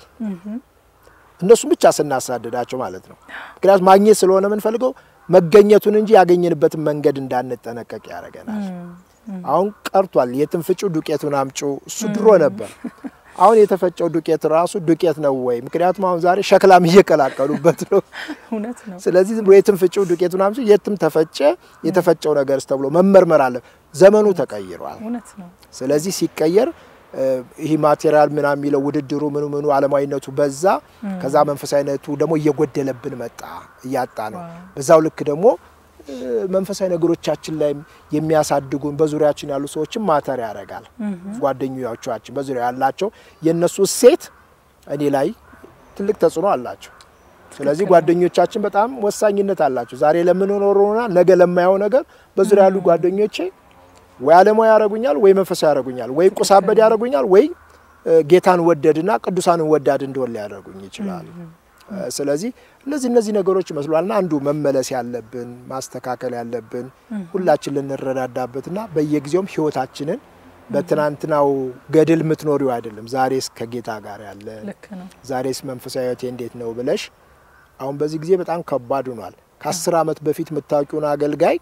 እነሱን ብቻ ስናሳድዳቸው ማለት ነው። ምክንያቱም ማግኘት ስለሆነ የምንፈልገው መገኘቱን እንጂ ያገኘንበትን መንገድ እንዳንጠነቀቅ ያደርገናል። አሁን ቀርቷል። የትን ፍጩ ዱቄቱን አምጩ እሱ ድሮ ነበር። አሁን የተፈጨው ዱቄት ራሱ ዱቄት ነው ወይ? ምክንያቱም አሁን ዛሬ ሸክላም እየቀላቀሉበት ነው። እውነት ነው። ስለዚህ ዝም ብሎ የትም ፍጭው ዱቄት ምናምን ሲል የትም ተፈጨ የተፈጨው ነገርስ ተብሎ መመርመር አለ። ዘመኑ ተቀይሯል። እውነት ነው። ስለዚህ ሲቀየር እ፣ ይህ ማቴሪያል ምናምን የሚለው ውድድሩ ምኑ ምኑ ዓለማዊነቱ በዛ። ከዛ መንፈሳዊነቱ ደግሞ እየጎደለብን መጣ፣ እያጣ ነው። ዋው። በዛው ልክ ደግሞ እ፣ መንፈሳዊ ነገሮቻችን ላይ የሚያሳድጉን በዙሪያችን ያሉ ሰዎችም ማተር ያደርጋል። ጓደኞቻችን በዙሪያ ያላቸው የእነሱ እሴት እኔ ላይ ትልቅ ተጽዕኖ አላቸው። ስለዚህ ጓደኞቻችን በጣም ወሳኝነት አላቸው። ዛሬ ለምንኖረውና ነገ ለማየው ነገር በዙሪያ ያሉ ጓደኞቼ ወይ ዓለማዊ ያደርጉኛል፣ ወይ መንፈሳዊ ያደርጉኛል፣ ወይ ቁሳበድ ያደርጉኛል፣ ወይ እ፣ ጌታን ወደድና ቅዱሳንን ወዳድ እንደሆን ሊያደርጉኝ ይችላሉ። እ፣ ስለዚህ እነዚህ እነዚህ ነገሮች ይመስሏልና አንዱ መመለስ ያለብን ማስተካከል ያለብን ሁላችን ልንረዳዳበትና በየጊዜውም ህይወታችንን በትናንትናው ገድል የምትኖሪው አይደለም፣ ዛሬስ ከጌታ ጋር ያለ ልክ ነው። ዛሬስ መንፈሳዊ ህይወቴ እንዴት ነው ብለሽ አሁን በዚህ ጊዜ በጣም ከባድ ሆኗል። ከአስር ዓመት በፊት የምታውቂውን አገልጋይ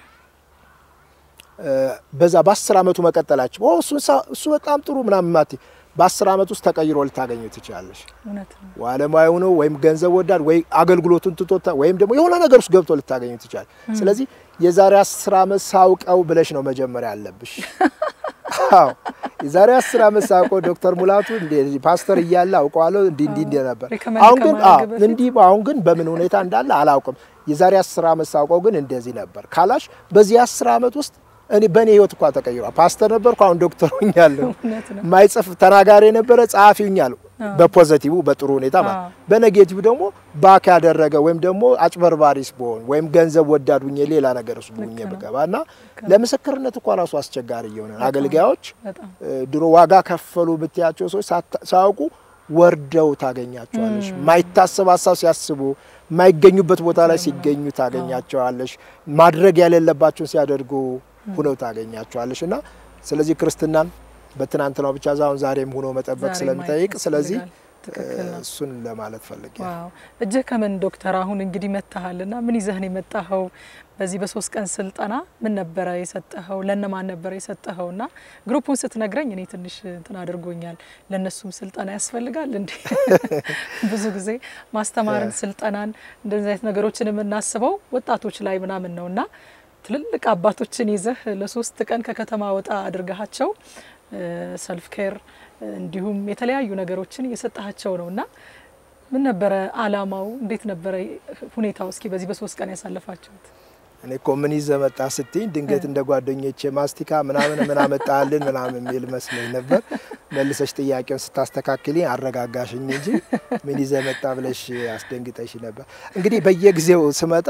እ፣ በዛ በአስር ዓመቱ መቀጠላቸው ኦ እሱ እሱ በጣም ጥሩ ምናምን ማት በአስር ዓመት ውስጥ ተቀይሮ ልታገኙ ትችላለሽ። እውነት ነው። ዓለማዊ ነው ወይም ገንዘብ ወዳድ ወይ አገልግሎቱን ትቶታ ወይም ደግሞ የሆነ ነገር ውስጥ ገብቶ ልታገኙ ትችላል። ስለዚህ የዛሬ አስር ዓመት ሳውቀው ብለሽ ነው መጀመሪያ ያለብሽ። አዎ የዛሬ አስር ዓመት ሳውቀው ዶክተር ሙላቱ እንደ ፓስተር እያለ አውቀዋለሁ እንዲህ እንዲህ እንዲህ ነበር። ሪከመንድ አሁን ግን አዎ ከማድረግ በፊት እንዲህ አሁን ግን በምን ሁኔታ እንዳለ አላውቅም። የዛሬ አስር ዓመት ሳውቀው ግን እንደዚህ ነበር ካላሽ በዚህ አስር ዓመት ውስጥ እኔ በእኔ ህይወት እኳ ተቀይሯል። ፓስተር ነበርኩ፣ አሁን ዶክተር ሆኛለሁ። እውነት ነው። ማይጽፍ ተናጋሪ የነበረ ጸሐፊ ሆኛለሁ። በፖዘቲቭ በጥሩ ሁኔታ ማለት አዎ። በኔጌቲቭ ደግሞ ባክ ያደረገ ወይም ደግሞ አጭበርባሪስ ብሆን ወይም ገንዘብ ወዳድ ሁኜ ሌላ ነገር ውስጥ ሁኜ ልክ ነው። ብገባ እና ለምስክርነት እኳ ራሱ አስቸጋሪ እየሆነ ነው። አገልጋዮች በጣም እ፣ ድሮ ዋጋ ከፈሉ ብትያቸው ሰዎች ሳታ- ሳያውቁ ወርደው ታገኛቸዋለሽ። ማይታሰብ ሀሳብ ሲያስቡ የማይገኙበት ቦታ ላይ ሲገኙ ታገኛቸዋለሽ። ማድረግ ያሌለባቸውን ሲያደርጉ ሁነው ታገኛቸዋለሽ እና ስለዚህ ክርስትናን በትናንትናው ብቻ ዛሁን ዛሬም ሆኖ መጠበቅ ዛሬ ስለሚጠይቅ ማየት ስለዚህ ያስፈልጋል። ትክክል ነው። እሱን ለማለት ፈልጌ ነው። ዋው እጅህ ከምን ዶክተር፣ አሁን እንግዲህ መጥተሃልና ምን ይዘህን የመጣኸው? በዚህ በሶስት ቀን ስልጠና ምን ነበረ የሰጠኸው? ለነማን ነበረ የሰጠኸው? እና ግሩፑን ስትነግረኝ እኔ ትንሽ እንትን አድርጎኛል። ለእነሱም ስልጠና ያስፈልጋል እንዴ? ብዙ ጊዜ ማስተማርን፣ ስልጠናን እንደዚህ አይነት ነገሮችን የምናስበው ወጣቶች ላይ ምናምን ነው እና ትልልቅ አባቶችን ይዘህ ለሶስት ቀን ከከተማ ወጣ አድርገሃቸው ሰልፍ ኬር እንዲሁም የተለያዩ ነገሮችን እየሰጣቸው ነው እና ምን ነበረ አላማው? እንዴት ነበረ ሁኔታው? እስኪ በዚህ በሶስት ቀን ያሳለፋችሁት። እኔ እኮ ምን ይዘህ መጣ ስትኝ ድንገት እንደ ጓደኞቼ ማስቲካ ምናምን ምን አመጣልን ምናምን የሚል መስሎኝ ነበር። መልሰሽ ጥያቄውን ስታስተካክልኝ አረጋጋሽኝ እንጂ ምን ይዘህ መጣ ብለሽ አስደንግጠሽ ነበር። እንግዲህ በየጊዜው ስመጣ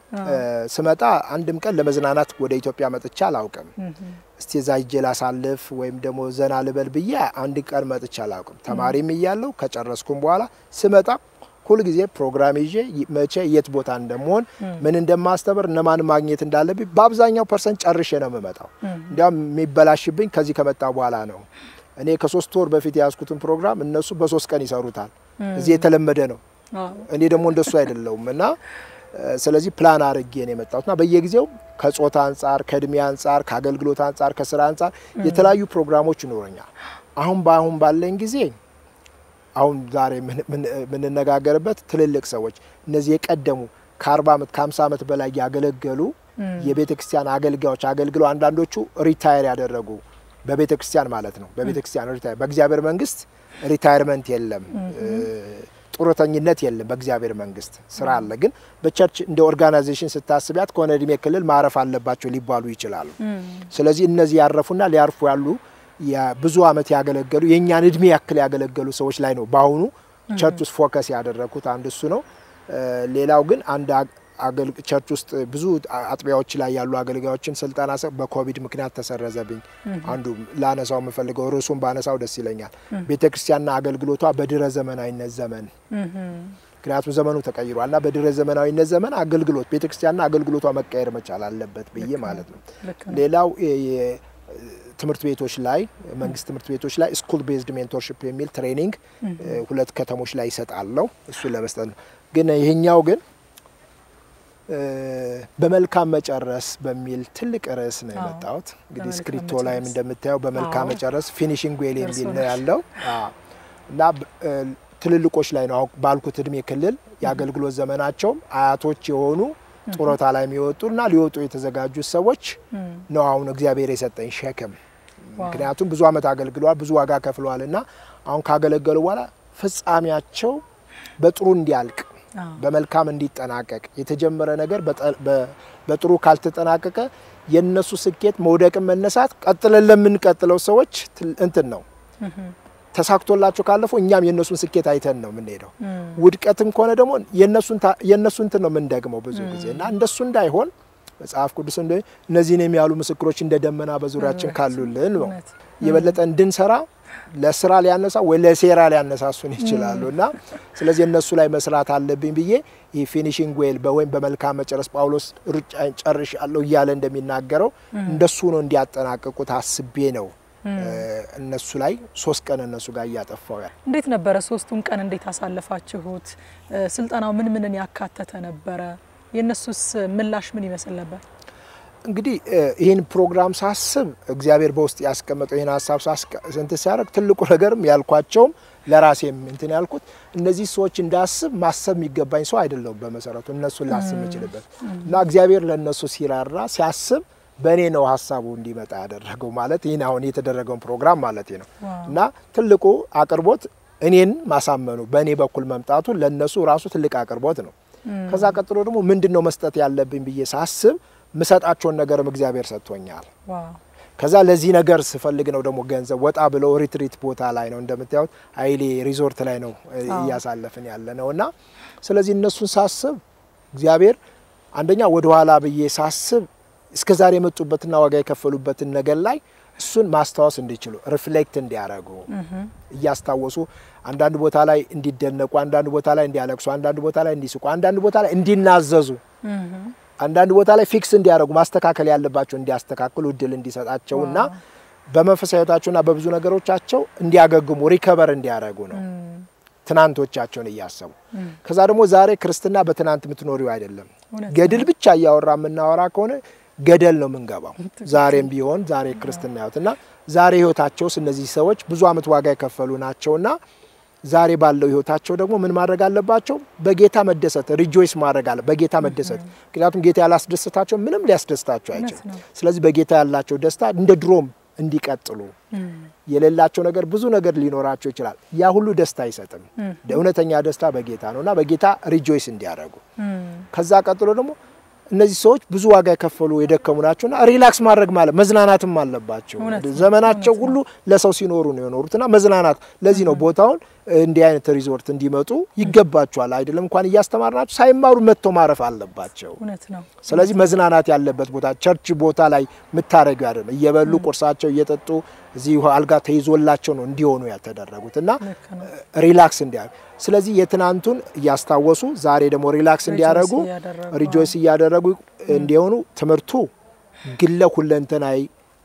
ስመጣ አንድም ቀን ለመዝናናት ወደ ኢትዮጵያ መጥቻ አላውቅም። እስቲ እዛ ሂጄ ላሳልፍ ወይም ደግሞ ዘና ልበል ብዬ አንድ ቀን መጥቻ አላውቅም። ተማሪም እያለሁ ከጨረስኩም በኋላ ስመጣ ሁልጊዜ ፕሮግራም ይዤ መቼ የት ቦታ እንደምሆን ምን እንደማስተምር እነማን ማግኘት እንዳለብኝ በአብዛኛው ፐርሰንት ጨርሼ ነው የምመጣው። እንዲያውም የሚበላሽብኝ ከዚህ ከመጣ በኋላ ነው። እኔ ከሶስት ወር በፊት የያዝኩትን ፕሮግራም እነሱ በሶስት ቀን ይሰሩታል። እዚህ የተለመደ ነው። እኔ ደግሞ እንደሱ አይደለውም እና ስለዚህ ፕላን አድርጌ ነው የመጣሁትና በየጊዜው ከጾታ አንጻር፣ ከእድሜ አንጻር፣ ከአገልግሎት አንጻር፣ ከስራ አንጻር የተለያዩ ፕሮግራሞች ይኖረኛል። አሁን በአሁን ባለኝ ጊዜ አሁን ዛሬ የምንነጋገርበት ትልልቅ ሰዎች እነዚህ የቀደሙ ከአርባ ዓመት ከሀምሳ ዓመት በላይ ያገለገሉ የቤተ ክርስቲያን አገልጋዮች አገልግለው አንዳንዶቹ ሪታየር ያደረጉ በቤተ ክርስቲያን ማለት ነው። በቤተ ክርስቲያን ሪታየር በእግዚአብሔር መንግስት ሪታየርመንት የለም፣ ጡረተኝነት የለም። በእግዚአብሔር መንግስት ስራ አለ። ግን በቸርች እንደ ኦርጋናይዜሽን ስታስቢያት ከሆነ እድሜ ክልል ማረፍ አለባቸው ሊባሉ ይችላሉ። ስለዚህ እነዚህ ያረፉና ሊያርፉ ያሉ ብዙ ዓመት ያገለገሉ የእኛን እድሜ ያክል ያገለገሉ ሰዎች ላይ ነው በአሁኑ ቸርች ውስጥ ፎከስ ያደረግኩት። አንድ እሱ ነው። ሌላው ግን አንድ ቸርች ውስጥ ብዙ አጥቢያዎች ላይ ያሉ አገልጋዮችን ስልጠና በኮቪድ ምክንያት ተሰረዘብኝ። አንዱ ላነሳው የምፈልገው ርዕሱን ባነሳው ደስ ይለኛል። ቤተ ክርስቲያንና አገልግሎቷ በድረ ዘመናዊነት ዘመን ምክንያቱም ዘመኑ ተቀይሯል እና በድረ ዘመናዊነት ዘመን አገልግሎት ቤተ ክርስቲያንና አገልግሎቷ መቀየር መቻል አለበት ብዬ ማለት ነው። ሌላው ትምህርት ቤቶች ላይ መንግስት ትምህርት ቤቶች ላይ ስኩል ቤዝድ ሜንቶርሽፕ የሚል ትሬኒንግ ሁለት ከተሞች ላይ ይሰጣለሁ። እሱን ለመስጠት ነው። ግን ይሄኛው ግን በመልካም መጨረስ በሚል ትልቅ ርዕስ ነው አዎ፣ የመጣሁት። እንግዲህ በመልካም ስክሪፕቶ ላይም መጨረስ። እንደምታየው በመልካም አዎ። መጨረስ ፊኒሽንግ ዌል የሚል ነው ደርሶናል። ያለው አዎ። እና ብ- እ፣ ትልልቆች ላይ ነው አሁን ባልኩት እድሜ ክልል የአገልግሎት ዘመናቸውም አያቶች የሆኑ ጡረታ ላይ የሚወጡ እና ሊወጡ የተዘጋጁት ሰዎች እም፣ ነው አሁን እግዚአብሔር የሰጠኝ ሸክም። ዋው። ምክንያቱም ብዙ ዓመት አገልግለዋል፣ ብዙ ዋጋ ከፍለዋል እና አሁን ካገለገሉ በኋላ ፍጻሜያቸው በጥሩ እንዲያልቅ አዎ፣ በመልካም እንዲጠናቀቅ የተጀመረ ነገር በጠ- በ- በጥሩ ካልተጠናቀቀ የነሱ ስኬት መውደቅን መነሳት ቀጥለን ለምንቀጥለው ሰዎች ትል- እንትን ነው እም፣ ተሳክቶላቸው ካለፉ እኛም የእነሱን ስኬት አይተን ነው የምንሄደው። እም፣ ውድቀትም ከሆነ ደግሞ የእነሱን ታ- የእነሱን እንትን ነው የምንደግመው ብዙ ጊዜ እና እንደሱ እንዳይሆን መጽሐፍ ቅዱስ እንደ እነዚህን የሚያሉ ምስክሮች እንደ ደመና በዙሪያችን ካሉልን ነው እውነት። የበለጠ እንድንሰራ ለስራ ሊያነሳ ወይ ለሴራ ሊያነሳሱን ይችላሉ እና ስለዚህ እነሱ ላይ መስራት አለብኝ ብዬ ይህ ፊኒሽንግ ዌል ወይም በመልካም መጨረስ ጳውሎስ ሩጫን ጨርሻለሁ እያለ እንደሚናገረው እንደሱ ነው እንዲያጠናቅቁት አስቤ ነው እነሱ ላይ ሶስት ቀን እነሱ ጋር እያጠፋው ያል እንዴት ነበረ? ሶስቱን ቀን እንዴት አሳለፋችሁት? እ፣ ስልጠናው ምን ምንን ያካተተ ነበረ? የእነሱስ ምላሽ ምን ይመስል ነበር? እንግዲህ እ፣ ይህን ፕሮግራም ሳስብ እግዚአብሔር በውስጥ ያስቀመጠው ይህን ሀሳብ ሳስቀ- እንትን ሲያደርግ ትልቁ ነገርም ያልኳቸውም ለራሴም እንትን ያልኩት እነዚህ ሰዎች እንዳስብ ማሰብ የሚገባኝ ሰው አይደለሁም። በመሰረቱ እነሱን ላስብ የምችልበት እና እግዚአብሔር ለእነሱ ሲራራ ሲያስብ በእኔ ነው ሀሳቡ እንዲመጣ ያደረገው ማለት ይህን አሁን የተደረገውን ፕሮግራም ማለት ነው ዋው። እና ትልቁ አቅርቦት እኔን ማሳመኑ በእኔ በኩል መምጣቱ ለእነሱ ራሱ ትልቅ አቅርቦት ነው። ከዛ ቀጥሎ ደግሞ ምንድን ነው መስጠት ያለብኝ ብዬ ሳስብ ምሰጣቸውን ነገርም እግዚአብሔር ሰጥቶኛል። ዋው ከዛ ለዚህ ነገር ስፈልግ ነው ደግሞ ገንዘብ ወጣ ብለው ሪትሪት ቦታ ላይ ነው እንደምታዩት ሀይሌ ሪዞርት ላይ ነው እ, አዎ። እያሳለፍን ያለ ነው እና ስለዚህ እነሱን ሳስብ እግዚአብሔር አንደኛ ወደ ኋላ ብዬ ሳስብ እስከ ዛሬ የመጡበትና ዋጋ የከፈሉበትን ነገር ላይ እሱን ማስታወስ እንዲችሉ ሪፍሌክት እንዲያደርጉ እያስታወሱ አንዳንድ ቦታ ላይ እንዲደነቁ፣ አንዳንድ ቦታ ላይ እንዲያለቅሱ፣ አንዳንድ ቦታ ላይ እንዲስቁ፣ አንዳንድ ቦታ ላይ እንዲናዘዙ አንዳንድ ቦታ ላይ ፊክስ እንዲያደርጉ ማስተካከል ያለባቸው እንዲያስተካክሉ እድል እንዲሰጣቸው እና በመንፈሳዊ ሕይወታቸውና በብዙ ነገሮቻቸው እንዲያገግሙ ሪከቨር እንዲያደርጉ ነው ትናንቶቻቸውን እያሰቡ ከዛ ደግሞ ዛሬ ክርስትና በትናንት የምትኖሪው አይደለም። እውነት ገድል ብቻ እያወራ የምናወራ ከሆነ ገደል ነው የምንገባው። ዛሬም ቢሆን ዛሬ ክርስትና ህይወት እና ዛሬ ህይወታቸውስ እነዚህ ሰዎች ብዙ ዓመት ዋጋ የከፈሉ ናቸውና ዛሬ ባለው ህይወታቸው ደግሞ ምን ማድረግ አለባቸው? በጌታ መደሰት ሪጆይስ ማድረግ አለ በጌታ መደሰት። ምክንያቱም ጌታ ያላስደሰታቸው ምንም ሊያስደስታቸው አይችልም። ነው። ስለዚህ በጌታ ያላቸው ደስታ እንደ ድሮም እንዲቀጥሉ የሌላቸው ነገር ብዙ ነገር ሊኖራቸው ይችላል። ያ ሁሉ ደስታ አይሰጥም። እውነተኛ ደስታ በጌታ ነው እና በጌታ ሪጆይስ እንዲያደርጉ ከዛ ቀጥሎ ደግሞ እነዚህ ሰዎች ብዙ ዋጋ የከፈሉ የደከሙ ናቸውና ሪላክስ ማድረግ ማለት መዝናናትም አለባቸው። እውነት ነው፣ ዘመናቸው እውነት ሁሉ ለሰው ሲኖሩ ነው የኖሩትና መዝናናት። ለዚህ ነው ቦታውን እንዲህ አይነት ሪዞርት እንዲመጡ ይገባቸዋል። አይደለም እንኳን እያስተማርናቸው ሳይማሩ መጥተው ማረፍ አለባቸው። እውነት ነው። ስለዚህ መዝናናት ያለበት ቦታ ቸርች ቦታ ላይ የምታደረጉ አይደለም። እየበሉ ቁርሳቸው እየጠጡ እዚህ አልጋ ተይዞላቸው ነው እንዲሆኑ ያልተደረጉት እና ልክ ነው። ሪላክስ እንዲያደርጉ ስለዚህ የትናንቱን እያስታወሱ ዛሬ ደግሞ ሪላክስ እንዲያደርጉ እያደረጉ፣ ሪጆይስ እያደረጉ እንዲሆኑ ትምህርቱ ግለ ሁለንተናዊ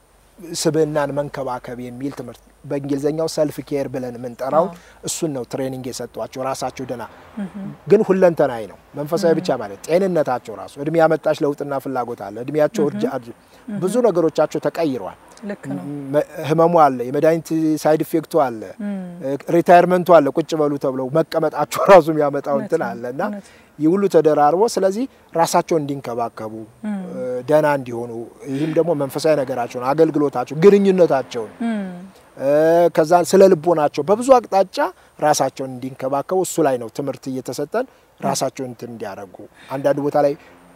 ስብዕናን መንከባከብ የሚል ትምህርት በእንግሊዝኛው ሰልፍ ኬር ብለን የምንጠራው እሱን ነው ትሬኒንግ የሰጧቸው። ራሳቸው ደህና ግን ሁለንተናዊ ነው። መንፈሳዊ ብቻ ማለት ጤንነታቸው ራሱ እድሜ ያመጣች ለውጥና ፍላጎት አለ። እድሜያቸው እርጃ ብዙ ነገሮቻቸው ተቀይረዋል። ልክ ነው። መ- ህመሙ አለ፣ የመድኃኒት ሳይድ ኢፌክቱ አለ፣ ሪታይርመንቱ አለ። ቁጭ በሉ ተብለው መቀመጣቸው ራሱ የሚያመጣው እንትን አለ እና እውነት። ይህ ሁሉ ተደራርቦ ስለዚህ ራሳቸውን እንዲንከባከቡ ደህና እንዲሆኑ ይህም ደግሞ መንፈሳዊ ነገራቸውን፣ አገልግሎታቸው፣ ግንኙነታቸውን እ፣ ከዛ ስለ ልቦናቸው በብዙ አቅጣጫ ራሳቸውን እንዲንከባከቡ እሱ ላይ ነው ትምህርት እየተሰጠን ራሳቸውን እንትን እንዲያደርጉ አንዳንድ ቦታ ላይ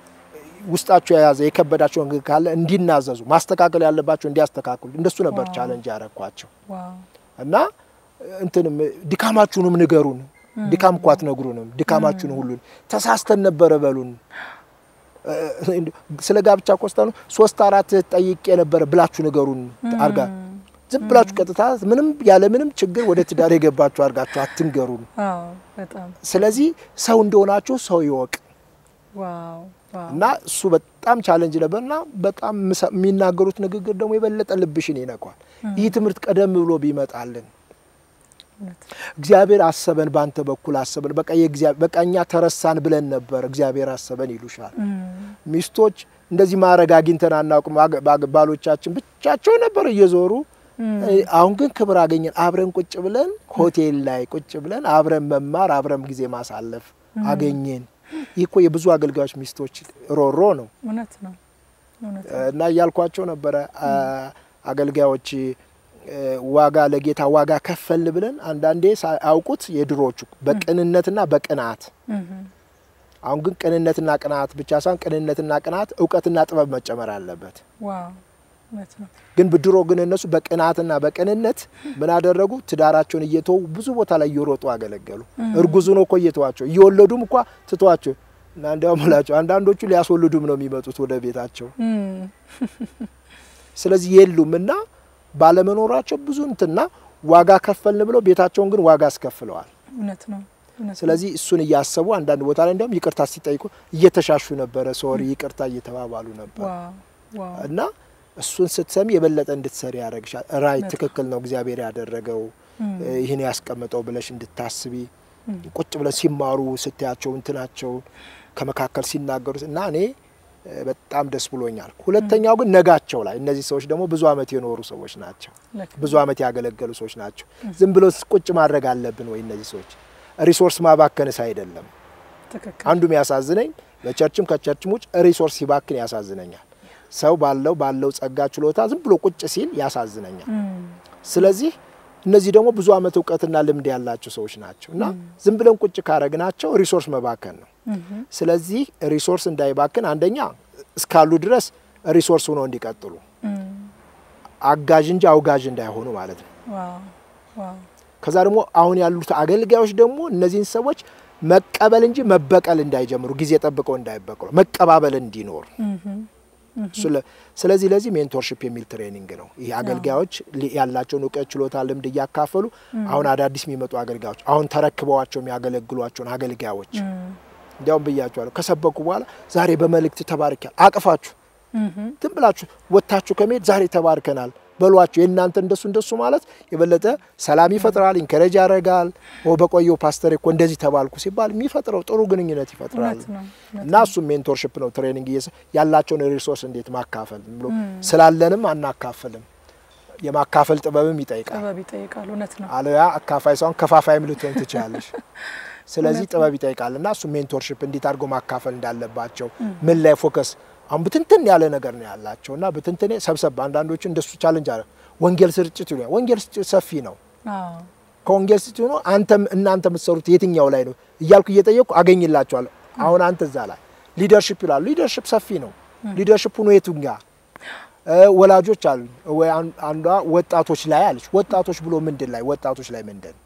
ውስጣቸው የያዘ የከበዳቸው ነገር ካለ እንዲናዘዙ ማስተካከል ያለባቸው እንዲያስተካክሉ እንደሱ ነበር ዋው። ቻለንጅ ያረኳቸው ዋው እና እንትንም ድካማችሁንም ንገሩን። ድካም እኮ አትነግሩንም። ድካማችሁን ሁሉን ተሳስተን ነበረ በሉን። እ፣ ስለ ጋብቻ ኮስታ ነው ሶስት አራት ጠይቄ ነበረ ብላችሁ ንገሩን አርጋ ዝም ብላችሁ ቀጥታ ምንም ያለ ምንም ችግር ወደ ትዳር የገባችሁ አድርጋችሁ አትንገሩን። አዎ በጣም ስለዚህ ሰው እንደሆናችሁ ሰው ይወቅ ዋው ዋው እና እሱ በጣም ቻለንጅ ነበር እና በጣም ምሰ- የሚናገሩት ንግግር ደግሞ የበለጠ ልብሽን ይነኳል። ይህ ትምህርት ቀደም ብሎ ቢመጣልን እውነት እግዚአብሔር አሰበን፣ በአንተ በኩል አሰበን፣ በቃ የእግዚአብሔር በቃ እኛ ተረሳን ብለን ነበር፣ እግዚአብሔር አሰበን ይሉሻል። እም፣ ሚስቶች እንደዚህ ማድረግ አግኝተን አናውቅም። አገ- ባግ- ባሎቻችን ብቻቸው ነበር እየዞሩ እም፣ አሁን ግን ክብር አገኘን። አብረን ቁጭ ብለን ሆቴል ላይ ቁጭ ብለን አብረን መማር አብረን ጊዜ ማሳለፍ አገኘን። ይህ እኮ የብዙ አገልጋዮች ሚስቶች ሮሮ ነው እውነት ነው እውነት ነው። እና እያልኳቸው ነበረ አ- አገልጋዮች እ፣ ዋጋ ለጌታ ዋጋ ከፈል ብለን አንዳንዴ ሳያውቁት የድሮቹ በቅንነትና በቅንዓት እም፣ አሁን ግን ቅንነትና ቅንዓት ብቻ ሳይሆን ቅንነትና ቅንዓት እውቀትና ጥበብ መጨመር አለበት። ዋው እውነት ነው። ግን ብድሮ ግን እነሱ በቅንዓትና በቅንነት ምን አደረጉ? ትዳራቸውን እየተዉ ብዙ ቦታ ላይ እየሮጡ አገለገሉ። እርጉዝ ሆኖ እኮ እየተዋቸው እየወለዱም እንኳ ትተዋቸው እና እንዲያውም እላቸው አንዳንዶቹ ሊያስወልዱም ነው የሚመጡት ወደ ቤታቸው። እም፣ ስለዚህ የሉም እና ባለመኖራቸው ብዙ እንትና ዋጋ ከፈልን ብለው ቤታቸውን ግን ዋጋ አስከፍለዋል። እውነት ነው እውነት ነው። ስለዚህ እሱን እያሰቡ አንዳንድ ቦታ ላይ እንዲያውም ይቅርታ ሲጠይቁ እየተሻሹ ነበረ። ሶሪ ይቅርታ እየተባባሉ ነበር ዋው ዋው እና እሱን ስትሰሚ የበለጠ እንድትሰሪ ያደረግሻል። ራይ በጣም። ትክክል ነው እግዚአብሔር ያደረገው እም፣ ይህን ያስቀምጠው ብለሽ እንድታስቢ እም፣ ቁጭ ብለን ሲማሩ ስታያቸው እንትናቸውን ከመካከል ሲናገሩት እና እኔ እ፣ በጣም ደስ ብሎኛል። ሁለተኛው ግን ነጋቸው ላይ እነዚህ ሰዎች ደግሞ ብዙ ዓመት የኖሩ ሰዎች ናቸው። ልክ ነው። ብዙ ዓመት ያገለገሉ ሰዎች ናቸው። ዝም ብሎ ቁጭ ማድረግ አለብን ወይ? እነዚህ ሰዎች ሪሶርስ ማባከንስ አይደለም። ትክክል አንዱ የሚያሳዝነኝ በቸርችም ከቸርችም ውጭ ሪሶርስ ሲባክን ያሳዝነኛል። ሰው ባለው ባለው ጸጋ ችሎታ ዝም ብሎ ቁጭ ሲል ያሳዝነኛል። እም፣ ስለዚህ እነዚህ ደግሞ ብዙ ዓመት እውቀትና ልምድ ያላቸው ሰዎች ናቸው እና ዝም ብለን ቁጭ ካረግናቸው ሪሶርስ መባከን ነው። እም፣ ስለዚህ ሪሶርስ እንዳይባክን አንደኛ እስካሉ ድረስ ሪሶርስ ሆነው እንዲቀጥሉ እም፣ አጋዥ እንጂ አውጋዥ እንዳይሆኑ ማለት ነው። ዋው ዋው ከዛ ደግሞ አሁን ያሉት አገልጋዮች ደግሞ እነዚህን ሰዎች መቀበል እንጂ መበቀል እንዳይጀምሩ፣ ጊዜ ጠብቀው እንዳይበቅሉ፣ መቀባበል እንዲኖር እም፣ ስለ- ስለዚህ ለዚህ ሜንቶርሽፕ የሚል ትሬኒንግ ነው። ይህ አገልጋዮች ሊ- ያላቸውን እውቀት፣ ችሎታ፣ ልምድ እያካፈሉ አሁን አዳዲስ የሚመጡ አገልጋዮች አሁን ተረክበዋቸው የሚያገለግሏቸውን አገልጋዮች እም፣ እንዲያውም ብያቸዋለሁ ከሰበኩ በኋላ ዛሬ በመልእክት ተባርኪያል አቅፋችሁ እም፣ ዝም ብላችሁ ወጥታችሁ ከመሄድ ዛሬ ተባርከናል በሏቸው። የእናንተ እንደሱ እንደሱ ማለት የበለጠ ሰላም ይፈጥራል፣ ኢንከሬጅ ያደርጋል። ኦ በቆየው ፓስተር እኮ እንደዚህ ተባልኩ ሲባል የሚፈጥረው ጥሩ ግንኙነት ይፈጥራል። እውነት ነው እውነት እና እሱም ሜንቶርሽፕ ነው። ትሬኒንግ እየሰ ያላቸውን ሪሶርስ እንዴት ማካፈል ብሎ ስላለንም አናካፍልም። የማካፈል ጥበብም ይጠይቃል። ጥበብ ይጠይቃል። እውነት ነው። አለያ አካፋይ ሳይሆን ከፋፋይም ልትሆን ትችላለሽ። ስለዚህ ጥበብ ይጠይቃል እና እሱ ሜንቶርሽፕ እንዴት አድርጎ ማካፈል እንዳለባቸው ምን ላይ ፎከስ አሁን ብትንትን ያለ ነገር ነው ያላቸው እና ብትንትኔ ሰብሰብ አንዳንዶቹ እንደሱ ቻለንጅ አለ ወንጌል ስርጭት ይሉኛል። ወንጌል ስርጭት ሰፊ ነው። አዎ ከወንጌል ስርጭት ሆኖ አንተም እናንተ የምትሰሩት የትኛው ላይ ነው እያልኩ እየጠየቅኩ አገኝላቸዋለሁ። አሁን አንተ እዛ ላይ ሊደርሽፕ ይላሉ። ሊደርሽፕ ሰፊ ነው። ሊደርሽፕ ሆኖ የቱ ጋ ወላጆች አሉ ወይ አን- አንዷ ወጣቶች ላይ አለች። ወጣቶች ብሎ ምንድን ላይ ወጣቶች ላይ ምንድን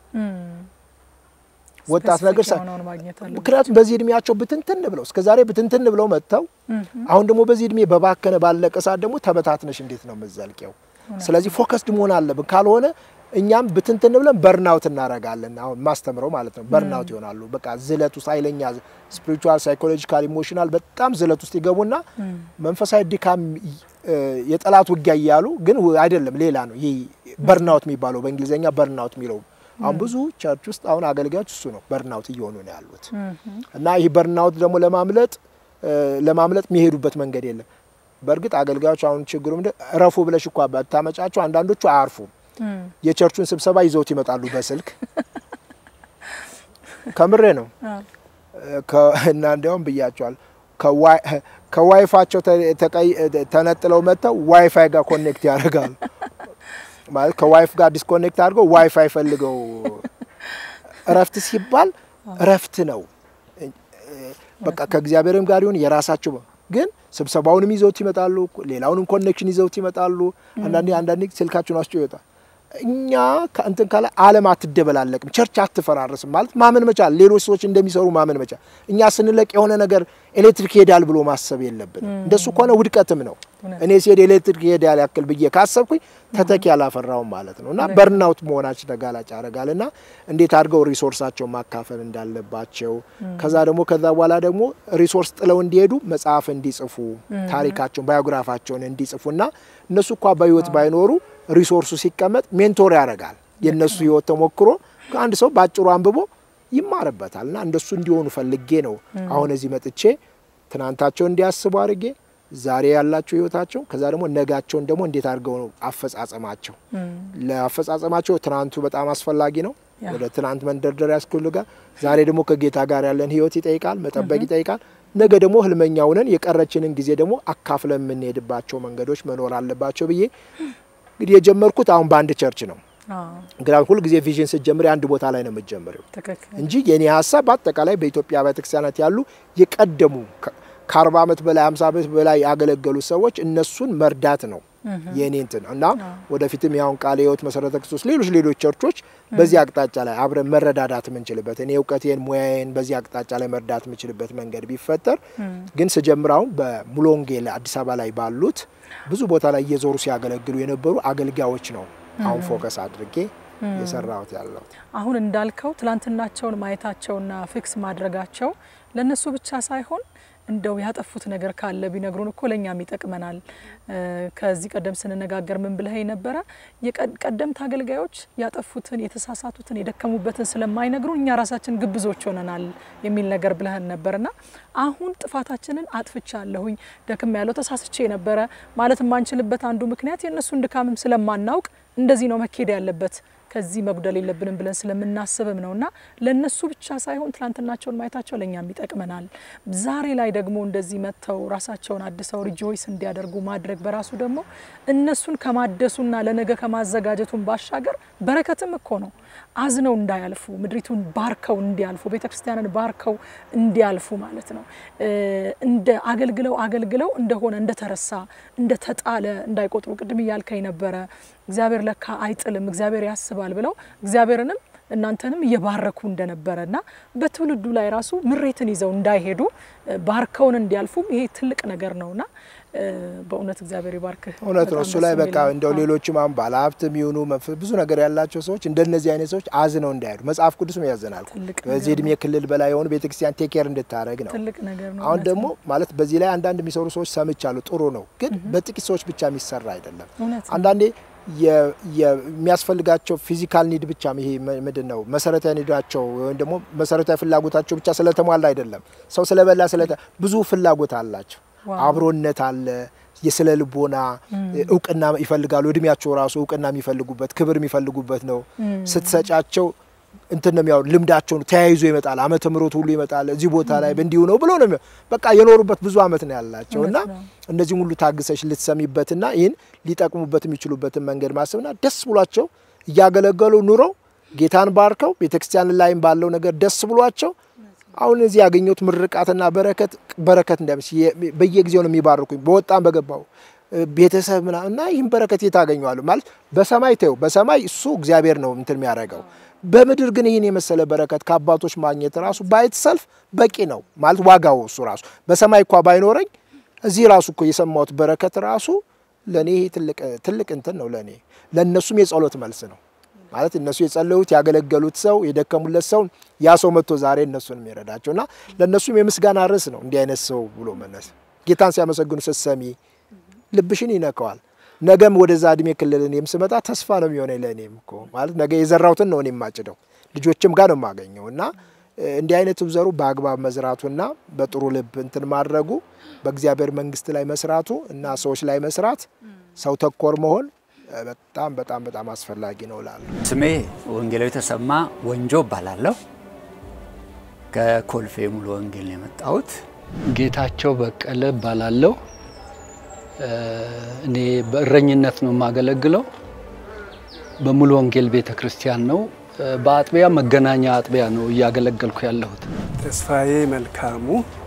ወጣት ነገር ሳ- የሆነውን ማግኘት አለ። ምክንያቱም በዚህ እድሜያቸው ብትንትን ብለው እስከ ዛሬ ብትንትን ብለው መጥተው አሁን ደግሞ በዚህ እድሜ በባከነ ባለቀ ሰዓት ደግሞ ተበታትነሽ እንዴት ነው የምትዘልቂው? ስለዚህ ፎከስድ መሆን አለብን። ካልሆነ እኛም ብትንትን ብለን በርናውት እናረጋለን። አሁን ማስተምረው ማለት ነው በርናውት ይሆናሉ። በቃ ዝለት ውስጥ ኃይለኛ ስፒሪቹዋል፣ ሳይኮሎጂካል፣ ኢሞሽናል በጣም ዝለት ውስጥ ይገቡና መንፈሳዊ ድካም እ፣ የጠላት ውጊያ እያሉ ግን ው- አይደለም ሌላ ነው። ይህ በርናውት የሚባለው በእንግሊዝኛ በርናውት የሚለው አሁን ብዙ ቸርች ውስጥ አሁን አገልጋዮች እሱ ነው በርናውት እየሆኑ ነው ያሉት። እና ይህ በርናውት ደግሞ ለማምለጥ እ፣ ለማምለጥ የሚሄዱበት መንገድ የለም። በእርግጥ አገልጋዮች አሁን ችግሩ ምንድን እረፉ ብለሽ እኳ ብታመጫቸው አንዳንዶቹ አያርፉም። የቸርቹን ስብሰባ ይዘውት ይመጣሉ በስልክ ከምሬ ነው። ከ- እና እንዲያውም ብያቸዋል ከዋይ- ከዋይፋቸው ተ- ተቀይ- ተነጥለው መጥተው ዋይፋይ ጋር ኮኔክት ያደርጋሉ። ማለት ከዋይፍ ጋር ዲስኮኔክት አድርገው ዋይፋይ ፈልገው እረፍት ሲባል እረፍት ነው። በቃ ከእግዚአብሔርም ጋር ይሁን የራሳቸው ግን ስብሰባውንም ይዘውት ይመጣሉ። ሌላውንም ኮኔክሽን ይዘውት ይመጣሉ። አንዳንዴ አንዳንዴ ስልካቸውን አስጮ ይወጣል። እኛ ከእንትን ካለ ዓለም አትደበላለቅም፣ ቸርች አትፈራረስም ማለት ማመን መቻል፣ ሌሎች ሰዎች እንደሚሰሩ ማመን መቻል። እኛ ስንለቅ የሆነ ነገር ኤሌክትሪክ ሄዳል ብሎ ማሰብ የለብንም። እንደሱ ከሆነ ውድቀትም ነው። እውነት። እኔ ሲሄድ ኤሌክትሪክ ሄዳል ያክል ብዬ ካሰብኩኝ ተተኪ አላፈራውም ማለት ነው እና በርናውት መሆናችን ተጋላጭ ያደርጋል እና እንዴት አድርገው ሪሶርሳቸውን ማካፈል እንዳለባቸው ከዛ ደግሞ ከዛ በኋላ ደግሞ ሪሶርስ ጥለው እንዲሄዱ መጽሐፍ እንዲጽፉ ታሪካቸውን ባዮግራፋቸውን እንዲጽፉ እና እነሱ እኳ በህይወት ባይኖሩ ሪሶርሱ ሲቀመጥ ሜንቶር ያደርጋል። የእነሱ ህይወት ተሞክሮ አንድ ሰው በአጭሩ አንብቦ ይማርበታል እና እንደሱ እንዲሆኑ ፈልጌ ነው አሁን እዚህ መጥቼ ትናንታቸውን እንዲያስቡ አድርጌ ዛሬ ያላቸው ህይወታቸው ከዛ ደግሞ ነጋቸውን ደግሞ እንዴት አድርገው ነው አፈጻጸማቸው ለአፈጻጸማቸው ትናንቱ በጣም አስፈላጊ ነው። ያ። ወደ ትናንት መንደርደሪያ ያስፈልጋል። ዛሬ ደግሞ ከጌታ ጋር ያለን ህይወት ይጠይቃል፣ መጠበቅ ይጠይቃል። ነገ ደግሞ ህልመኛውንን የቀረችንን ጊዜ ደግሞ አካፍለን የምንሄድባቸው መንገዶች መኖር አለባቸው ብዬ እንግዲህ የጀመርኩት አሁን በአንድ ቸርች ነው። አዎ፣ እንግዲህ ሁልጊዜ ቪዥን ስትጀምሪ አንድ ቦታ ላይ ነው የምትጀምሪው ትክክል እንጂ የኔ ሀሳብ በአጠቃላይ በኢትዮጵያ ቤተክርስቲያናት ያሉ የቀደሙ ከ- ከአርባ ዓመት በላይ ሃምሳ ዓመት በላይ ያገለገሉ ሰዎች እነሱን መርዳት ነው የኔ እንትን እና ወደፊትም ያሁን ቃለ ሕይወት መሰረተ ክርስቶስ ሌሎች ሌሎች ቸርቾች በዚህ አቅጣጫ ላይ አብረን መረዳዳት የምንችልበት እኔ እውቀቴን ሙያዬን በዚህ አቅጣጫ ላይ መርዳት የምችልበት መንገድ ቢፈጠር ግን ስጀምር አሁን በሙሉ ወንጌል አዲስ አበባ ላይ ባሉት ብዙ ቦታ ላይ እየዞሩ ሲያገለግሉ የነበሩ አገልጋዮች ነው አሁን ፎከስ አድርጌ የሰራሁት ያለው አሁን እንዳልከው ትላንትናቸውን ማየታቸውና ፊክስ ማድረጋቸው ለነሱ ብቻ ሳይሆን እንደው ያጠፉት ነገር ካለ ቢነግሩን እኮ ለእኛም ይጠቅመናል። እ፣ ከዚህ ቀደም ስንነጋገር ምን ብለኸኝ ነበረ? የቀደምት አገልጋዮች ያጠፉትን፣ የተሳሳቱትን፣ የደከሙበትን ስለማይነግሩን እኛ ራሳችን ግብዞች ሆነናል የሚል ነገር ብለህን ነበርና አሁን ጥፋታችንን አጥፍቻለሁኝ፣ ደክም ያለው ተሳስቼ ነበረ ማለት የማንችልበት አንዱ ምክንያት የእነሱን ድካምም ስለማናውቅ እንደዚህ ነው መኬድ ያለበት ከዚህ መጉደል የለብንም ብለን ስለምናስብም ነውና ለነሱ ብቻ ሳይሆን ትላንትናቸውን ማየታቸው ለእኛም ይጠቅመናል። ዛሬ ላይ ደግሞ እንደዚህ መጥተው ራሳቸውን አድሰው ሪጆይስ እንዲያደርጉ ማድረግ በራሱ ደግሞ እነሱን ከማደሱና ለነገ ከማዘጋጀቱን ባሻገር በረከትም እኮ ነው። አዝነው እንዳያልፉ፣ ምድሪቱን ባርከው እንዲያልፉ፣ ቤተ ክርስቲያንን ባርከው እንዲያልፉ ማለት ነው። እ፣ እንደ አገልግለው አገልግለው እንደሆነ እንደተረሳ እንደተጣለ እንዳይቆጥሩ ቅድም እያልከኝ ነበረ። እግዚአብሔር ለካ አይጥልም፣ እግዚአብሔር ያስባል ብለው እግዚአብሔርንም እናንተንም እየባረኩ እንደነበረ እና በትውልዱ ላይ ራሱ ምሬትን ይዘው እንዳይሄዱ እ፣ ባርከውን እንዲያልፉም ይሄ ትልቅ ነገር ነውና እ፣ በእውነት እግዚአብሔር ይባርክህ። እውነት ነው። በጣም እሱ ደስ ላይ የሚል በቃ ነው። እንደው አዎ። ሌሎችም አሁን ባለሀብትም ይሁኑ መንፈ- ብዙ ነገር ያላቸው ሰዎች እንደነዚህ አይነት ሰዎች አዝነው እንዳይሄዱ መጽሐፍ ቅዱስም ያዘናል። ትልቅ በዚህ ነገር እድሜ ክልል በላይ የሆኑ ቤተክርስቲያን ቴኬር እንድታደረግ ነው። ትልቅ ነገር ነው። አሁን እውነት ደግሞ ነው። ማለት በዚህ ላይ አንዳንድ የሚሰሩ ሰዎች ሰምቻለሁ። ጥሩ ነው፣ ግን በጥቂት ሰዎች ብቻ የሚሰራ አይደለም። እውነት ነው። አንዳንዴ የ- የሚያስፈልጋቸው ፊዚካል ኒድ ብቻ ይሄ ም- ምንድን ነው መሰረታዊ ኒዳቸው ወይም ደግሞ መሰረታዊ ፍላጎታቸው ብቻ ስለተሟላ አይደለም። ሰው ስለበላ ስለተ ብዙ ፍላጎት አላቸው። ዋው። አብሮነት አለ። የስነ ልቦና እውቅና ይፈልጋሉ። እድሜያቸው ራሱ እውቅና የሚፈልጉበት ክብር የሚፈልጉበት ነው። ስትሰጫቸው እንትን ነው የሚያወሩ ልምዳቸው ነው ተያይዞ ይመጣል። ዓመተ ምሕረት ሁሉ ይመጣል። እዚህ ቦታ ላይ እንዲሁ ነው ብሎ ነው የሚያ- በቃ የኖሩበት ብዙ ዓመት ነው ያላቸው እና እውነት ነው። እነዚህም ሁሉ ታግሰሽ ልትሰሚበትና ይህን ሊጠቅሙበት የሚችሉበትን መንገድ ማሰብና ደስ ብሏቸው እያገለገሉ ኑረው ጌታን ባርከው ቤተክርስቲያን ላይም ባለው ነገር ደስ ብሏቸው አሁን እዚህ ያገኘሁት ምርቃትና በረከት በረከት እንዳይመስ በየጊዜው ነው የሚባርኩኝ በወጣም በገባው እ፣ ቤተሰብ ምና እና ይህን በረከት የት አገኘዋለሁ ማለት በሰማይ ተው በሰማይ እሱ እግዚአብሔር ነው እንትን የሚያደርገው በምድር ግን ይህን የመሰለ በረከት ከአባቶች ማግኘት ራሱ ባይት ሰልፍ በቂ ነው ማለት ዋጋው እሱ ራሱ በሰማይ እኳ ባይኖረኝ እዚህ ራሱ እኮ የሰማሁት በረከት ራሱ ለእኔ ይሄ ትልቅ ትልቅ እንትን ነው ለእኔ ለእነሱም የጸሎት መልስ ነው ማለት እነሱ የጸለዩት ያገለገሉት ሰው የደከሙለት ሰው ያ ሰው መጥቶ ዛሬ እነሱን የሚረዳቸው እና ለእነሱም የምስጋና ርዕስ ነው እንዲህ አይነት ሰው ብሎ መነስ ጌታን ሲያመሰግኑ ስትሰሚ ልብሽን ይነካዋል። ነገም ወደዛ እድሜ ክልል እኔም ስመጣ ተስፋ ነው የሚሆነኝ ለእኔም እኮ ማለት ነገ የዘራሁትን ነው እኔ የማጭደው ልጆችም ጋር ነው የማገኘው እና እ፣ እንዲህ አይነቱ ዘሩ በአግባብ መዝራቱና በጥሩ ልብ እንትን ማድረጉ በእግዚአብሔር መንግስት ላይ መስራቱ እና ሰዎች ላይ መስራት ሰው ተኮር መሆን እ፣ በጣም በጣም በጣም አስፈላጊ ነው እላለሁ። ስሜ ወንጌላዊ ተሰማ ወንጆ እባላለሁ። ከኮልፌ ሙሉ ወንጌል ነው የመጣሁት። ጌታቸው በቀለ እባላለሁ። እ፣ እኔ በእረኝነት ነው የማገለግለው። በሙሉ ወንጌል ቤተ ክርስቲያን ነው። እ፣ በአጥቢያ መገናኛ አጥቢያ ነው እያገለገልኩ ያለሁት። ተስፋዬ መልካሙ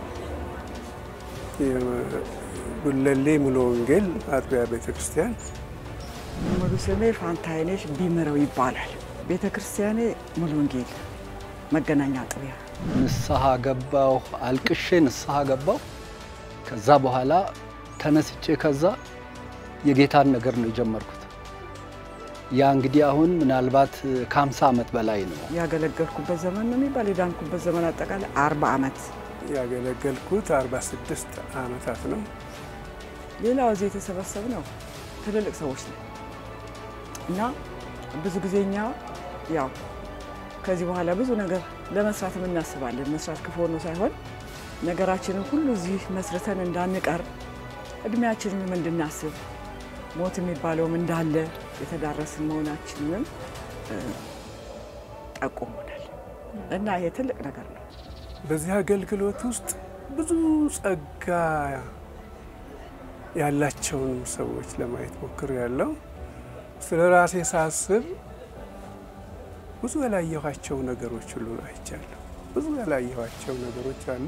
ጉለሌ ሙሉ ወንጌል አጥቢያ ቤተ ክርስቲያን ሙሉ ስሜ ፋንታይነሽ ቢምረው ይባላል። ቤተ ክርስቲያኔ ሙሉ ወንጌል መገናኛ አጥቢያ። ንስሐ ገባሁ፣ አልቅሼ ንስሐ ገባሁ። ከዛ በኋላ ተነስቼ ከዛ የጌታን ነገር ነው የጀመርኩት። ያ እንግዲህ አሁን ምናልባት ከ50 ዓመት በላይ ነው። ያገለገልኩበት ዘመን ነው የሚባል የዳንኩበት ዘመን አጠቃላይ አርባ ዓመት። ያገለገልኩት 46 ዓመታት ነው። ሌላው እዚህ የተሰበሰብ ነው ትልልቅ ሰዎች ነው እና ብዙ ጊዜ እኛ ያው ከዚህ በኋላ ብዙ ነገር ለመስራት እናስባለን። መስራት ክፉ ሆኖ ሳይሆን ነገራችንን ሁሉ እዚህ መስርተን እንዳንቀር እድሜያችንንም እንድናስብ ሞት የሚባለውም እንዳለ የተዳረስን መሆናችንንም ጠቁሞናል እና ይሄ ትልቅ ነገር ነው። በዚህ አገልግሎት ውስጥ ብዙ ጸጋ ያላቸውን ሰዎች ለማየት ሞክር ያለው ስለ ራሴ ሳስብ ብዙ ያላየኋቸው ነገሮች ሁሉ አይቻለሁ። ብዙ ያላየኋቸው ነገሮች አሉ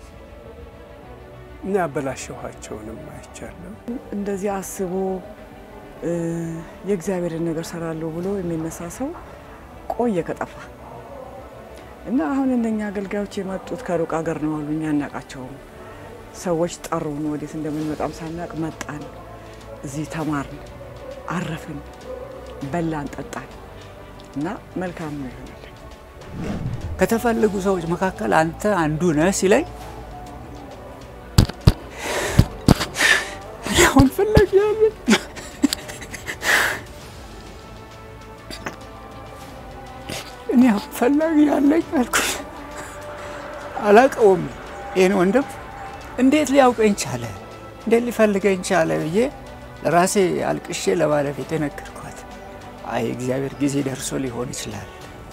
እና ያበላሸኋቸውንም አይቻለሁ። እንደዚህ አስቦ የእግዚአብሔርን ነገር ሰራለሁ ብሎ የሚነሳ ሰው ቆየ ከጠፋ እና አሁን እነኛ አገልጋዮች የመጡት ከሩቅ ሀገር ነው አሉ። እኛ አናውቃቸውም። ሰዎች ጠሩን፣ ወዴት እንደምንመጣም ሳናቅ መጣን። እዚህ ተማርን፣ አረፍን፣ በላን፣ ጠጣን እና መልካም ነው ይሆናል። ከተፈለጉ ሰዎች መካከል አንተ አንዱ ነህ ሲለኝ እኔ አሁን ፈላጊ ያለ እኔ አሁን ፈላጊ ያለኝ አልኩት። አላውቀውም ይህን ወንድም እንዴት ሊያውቀኝ ቻለ? እንዴት ሊፈልገኝ ቻለ ብዬ ለራሴ አልቅሼ ለባለቤቴ ነገርኳት። አይ እግዚአብሔር ጊዜ ደርሶ ሊሆን ይችላል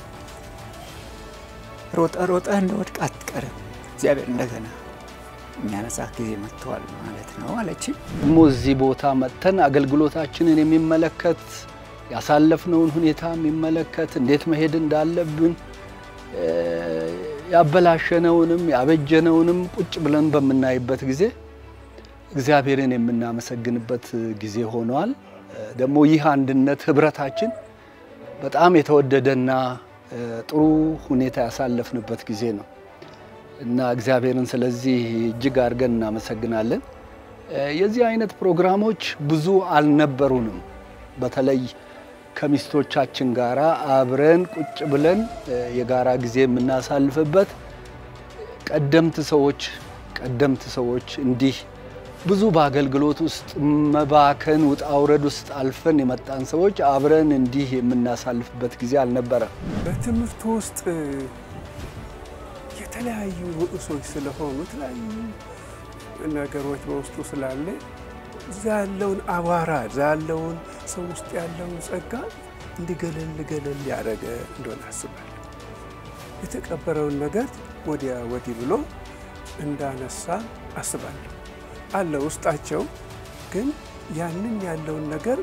ሮጠ ሮጠ እንደወድቅ አትቀርም። እግዚአብሔር እንደገና የሚያነሳ ጊዜ መጥተዋል ማለት ነው አለች። ደግሞ እዚህ ቦታ መጥተን አገልግሎታችንን የሚመለከት ያሳለፍነውን ሁኔታ የሚመለከት እንዴት መሄድ እንዳለብን ያበላሸነውንም ያበጀነውንም ቁጭ ብለን በምናይበት ጊዜ እግዚአብሔርን የምናመሰግንበት ጊዜ ሆኗል። ደግሞ ይህ አንድነት ህብረታችን በጣም የተወደደና ጥሩ ሁኔታ ያሳለፍንበት ጊዜ ነው እና እግዚአብሔርን ስለዚህ እጅግ አድርገን እናመሰግናለን። የዚህ አይነት ፕሮግራሞች ብዙ አልነበሩንም። በተለይ ከሚስቶቻችን ጋራ አብረን ቁጭ ብለን የጋራ ጊዜ የምናሳልፍበት ቀደምት ሰዎች ቀደምት ሰዎች እንዲህ ብዙ በአገልግሎት ውስጥ መባከን ውጣ ውረድ ውስጥ አልፈን የመጣን ሰዎች አብረን እንዲህ የምናሳልፍበት ጊዜ አልነበረም። በትምህርቱ ውስጥ የተለያዩ ርዕሶች ስለሆኑ የተለያዩ ነገሮች በውስጡ ስላለ እዛ ያለውን አቧራ እዛ ያለውን ሰው ውስጥ ያለውን ጸጋ እንዲገለል ገለል ያደረገ እንደሆነ አስባለሁ። የተቀበረውን ነገር ወዲያ ወዲህ ብሎ እንዳነሳ አስባለሁ። አለ ውስጣቸው ግን ያንን ያለውን ነገር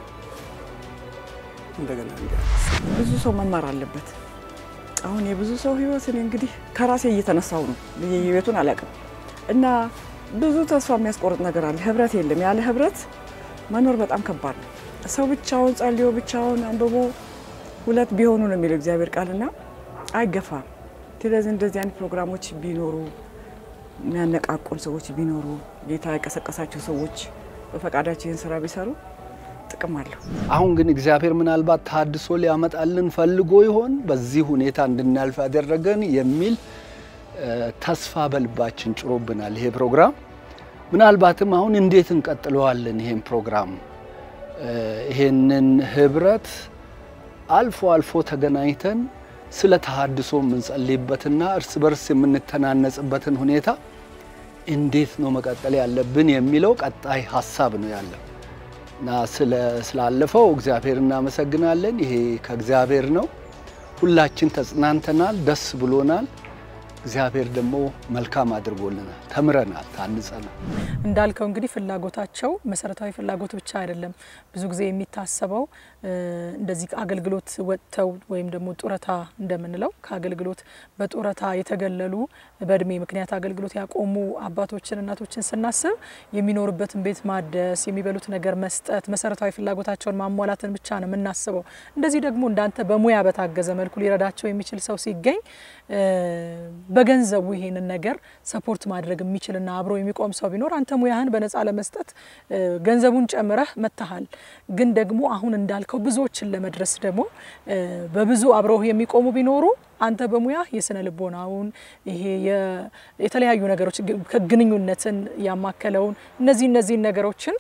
እንደገና እንዲያነሳ ብዙ ሰው መማር አለበት። አሁን የብዙ ሰው ህይወት እኔ እንግዲህ ከራሴ እየተነሳው ነው የቤቱን አላውቅም እና ብዙ ተስፋ የሚያስቆርጥ ነገር አለ። ህብረት የለም። ያለ ህብረት መኖር በጣም ከባድ ነው። ሰው ብቻውን ጸልዮ ብቻውን አንብቦ ሁለት ቢሆኑ ነው የሚለው እግዚአብሔር ቃልና አይገፋም። ስለዚህ እንደዚህ አይነት ፕሮግራሞች ቢኖሩ የሚያነቃቁን ሰዎች ቢኖሩ ጌታ የቀሰቀሳቸው ሰዎች በፈቃዳቸው ይህን ስራ ቢሰሩ ጥቅም አለው። አሁን ግን እግዚአብሔር ምናልባት ታድሶ ሊያመጣልን ፈልጎ ይሆን በዚህ ሁኔታ እንድናልፍ ያደረገን የሚል ተስፋ በልባችን ጭሮብናል። ይሄ ፕሮግራም ምናልባትም አሁን እንዴት እንቀጥለዋለን? ይሄን ፕሮግራም ይሄንን ህብረት አልፎ አልፎ ተገናኝተን ስለ ተሃድሶ የምንጸልይበትና እርስ በርስ የምንተናነጽበትን ሁኔታ እንዴት ነው መቀጠል ያለብን የሚለው ቀጣይ ሀሳብ ነው ያለው እና ስላለፈው እግዚአብሔር እናመሰግናለን። ይሄ ከእግዚአብሔር ነው። ሁላችን ተጽናንተናል፣ ደስ ብሎናል። እግዚአብሔር ደግሞ መልካም አድርጎልናል፣ ተምረናል፣ ታንጸናል። እንዳልከው እንግዲህ ፍላጎታቸው መሰረታዊ ፍላጎት ብቻ አይደለም። ብዙ ጊዜ የሚታሰበው እንደዚህ አገልግሎት ወጥተው ወይም ደግሞ ጡረታ እንደምንለው ከአገልግሎት በጡረታ የተገለሉ በእድሜ ምክንያት አገልግሎት ያቆሙ አባቶችን እናቶችን ስናስብ የሚኖሩበትን ቤት ማደስ፣ የሚበሉት ነገር መስጠት፣ መሰረታዊ ፍላጎታቸውን ማሟላትን ብቻ ነው የምናስበው። እንደዚህ ደግሞ እንዳንተ በሙያ በታገዘ መልኩ ሊረዳቸው የሚችል ሰው ሲገኝ በገንዘቡ ይሄንን ነገር ሰፖርት ማድረግ የሚችልና አብሮ የሚቆም ሰው ቢኖር አንተ ሙያህን በነፃ ለመስጠት ገንዘቡን ጨምረህ መጥተሃል። ግን ደግሞ አሁን እንዳልከው ብዙዎችን ለመድረስ ደግሞ በብዙ አብረው የሚቆሙ ቢኖሩ አንተ በሙያ የስነ ልቦናውን ይሄ የተለያዩ ነገሮች ግንኙነትን ያማከለውን እነዚህ እነዚህን ነገሮችን